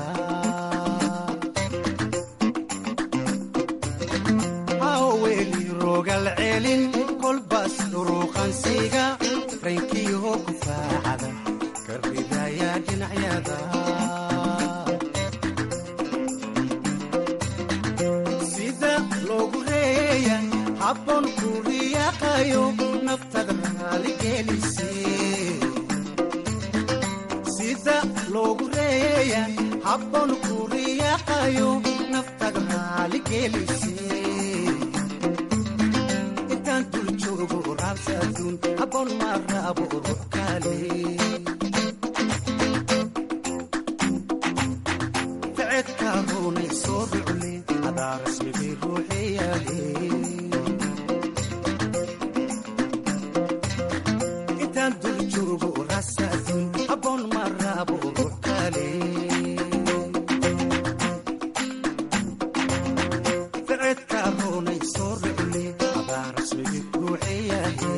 weli rogal celin kolbaas uruuqansiga reenkiyo gufaaxada ka ridaya dhinacyada sida loogu reeya habboon ku riyaaqayo naftada raaligelise sida loogu reeya habboon ku riyaaqayo naftada raaligelise intaan dul joogo raabsaduun habboon ma raabo ruux kale ficedka ruunay soo rucle adaa rasmigii ruuxeyaale intaan dul joogo rasaadun habboon ma raabo ruux kale ficedka ruunay soo rucle adaa rasmigii ruuxeyaale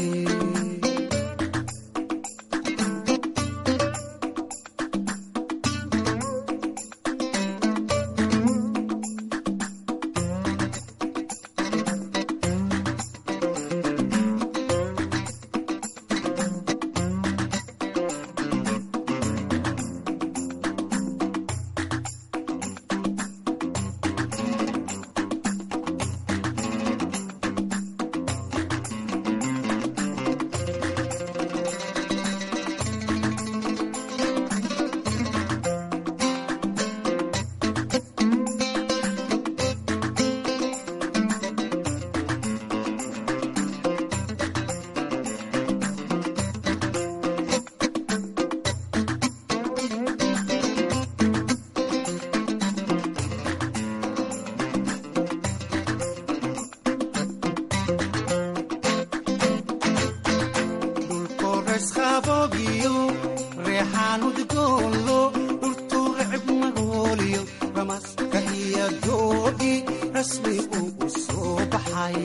dhulkoresqaboogiyo reexaanudgoolo dhultuurecib magooliyo ramaska iyo doodhi rasmi uu u soo baxay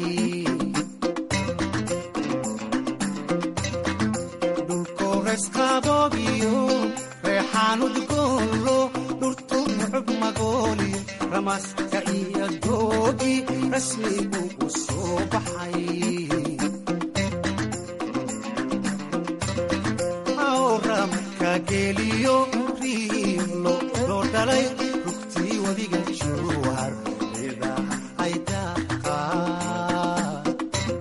dhulkoresqaboogiyo reexaanudgoolo dhultuurecib magooliyo ramaska iyo doodhi rasmi uu u soo baxay awramka geliyo riilo loo dhalay rugtii wadiga jowhar idaha ay daaqaan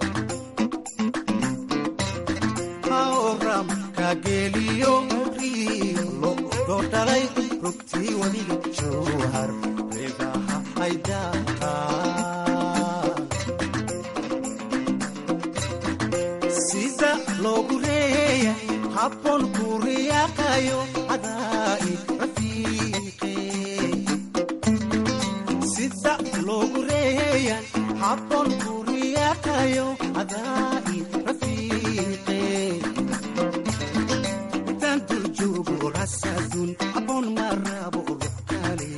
awramka geliyo riilo loo dhalay rugtii wadiga jowhar idaha ay daaqaan sida loogu reeya habboon ku riyaaqayo cadaa'i rafiiqe sida loogu reeya habboon ku riyaaqayo cadaa'i rafiiqe intaan dul joogo rasaadun habboon ma raabo ruux kale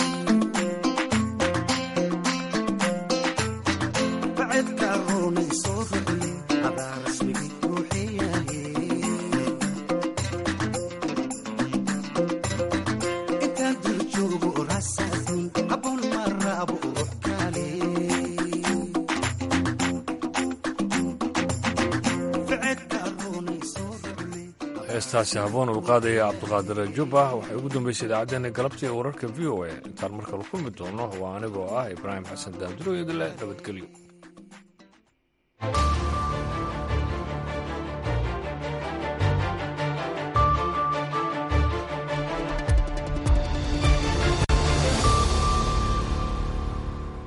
bacedka roonay soo rucle adaa rasmigii ruuxeyahe intaan dul joogo rasaadun habboon ma raabo ruux kale heestaasi haboon ulqaadaya cabdiqaadir jubba waxay ugu dambeysay idaacaddeenna galabta ee wararka v o a intaan markale kulmi doono waa anigoo ah ibraahim xasan daanduro idile nabadgelyo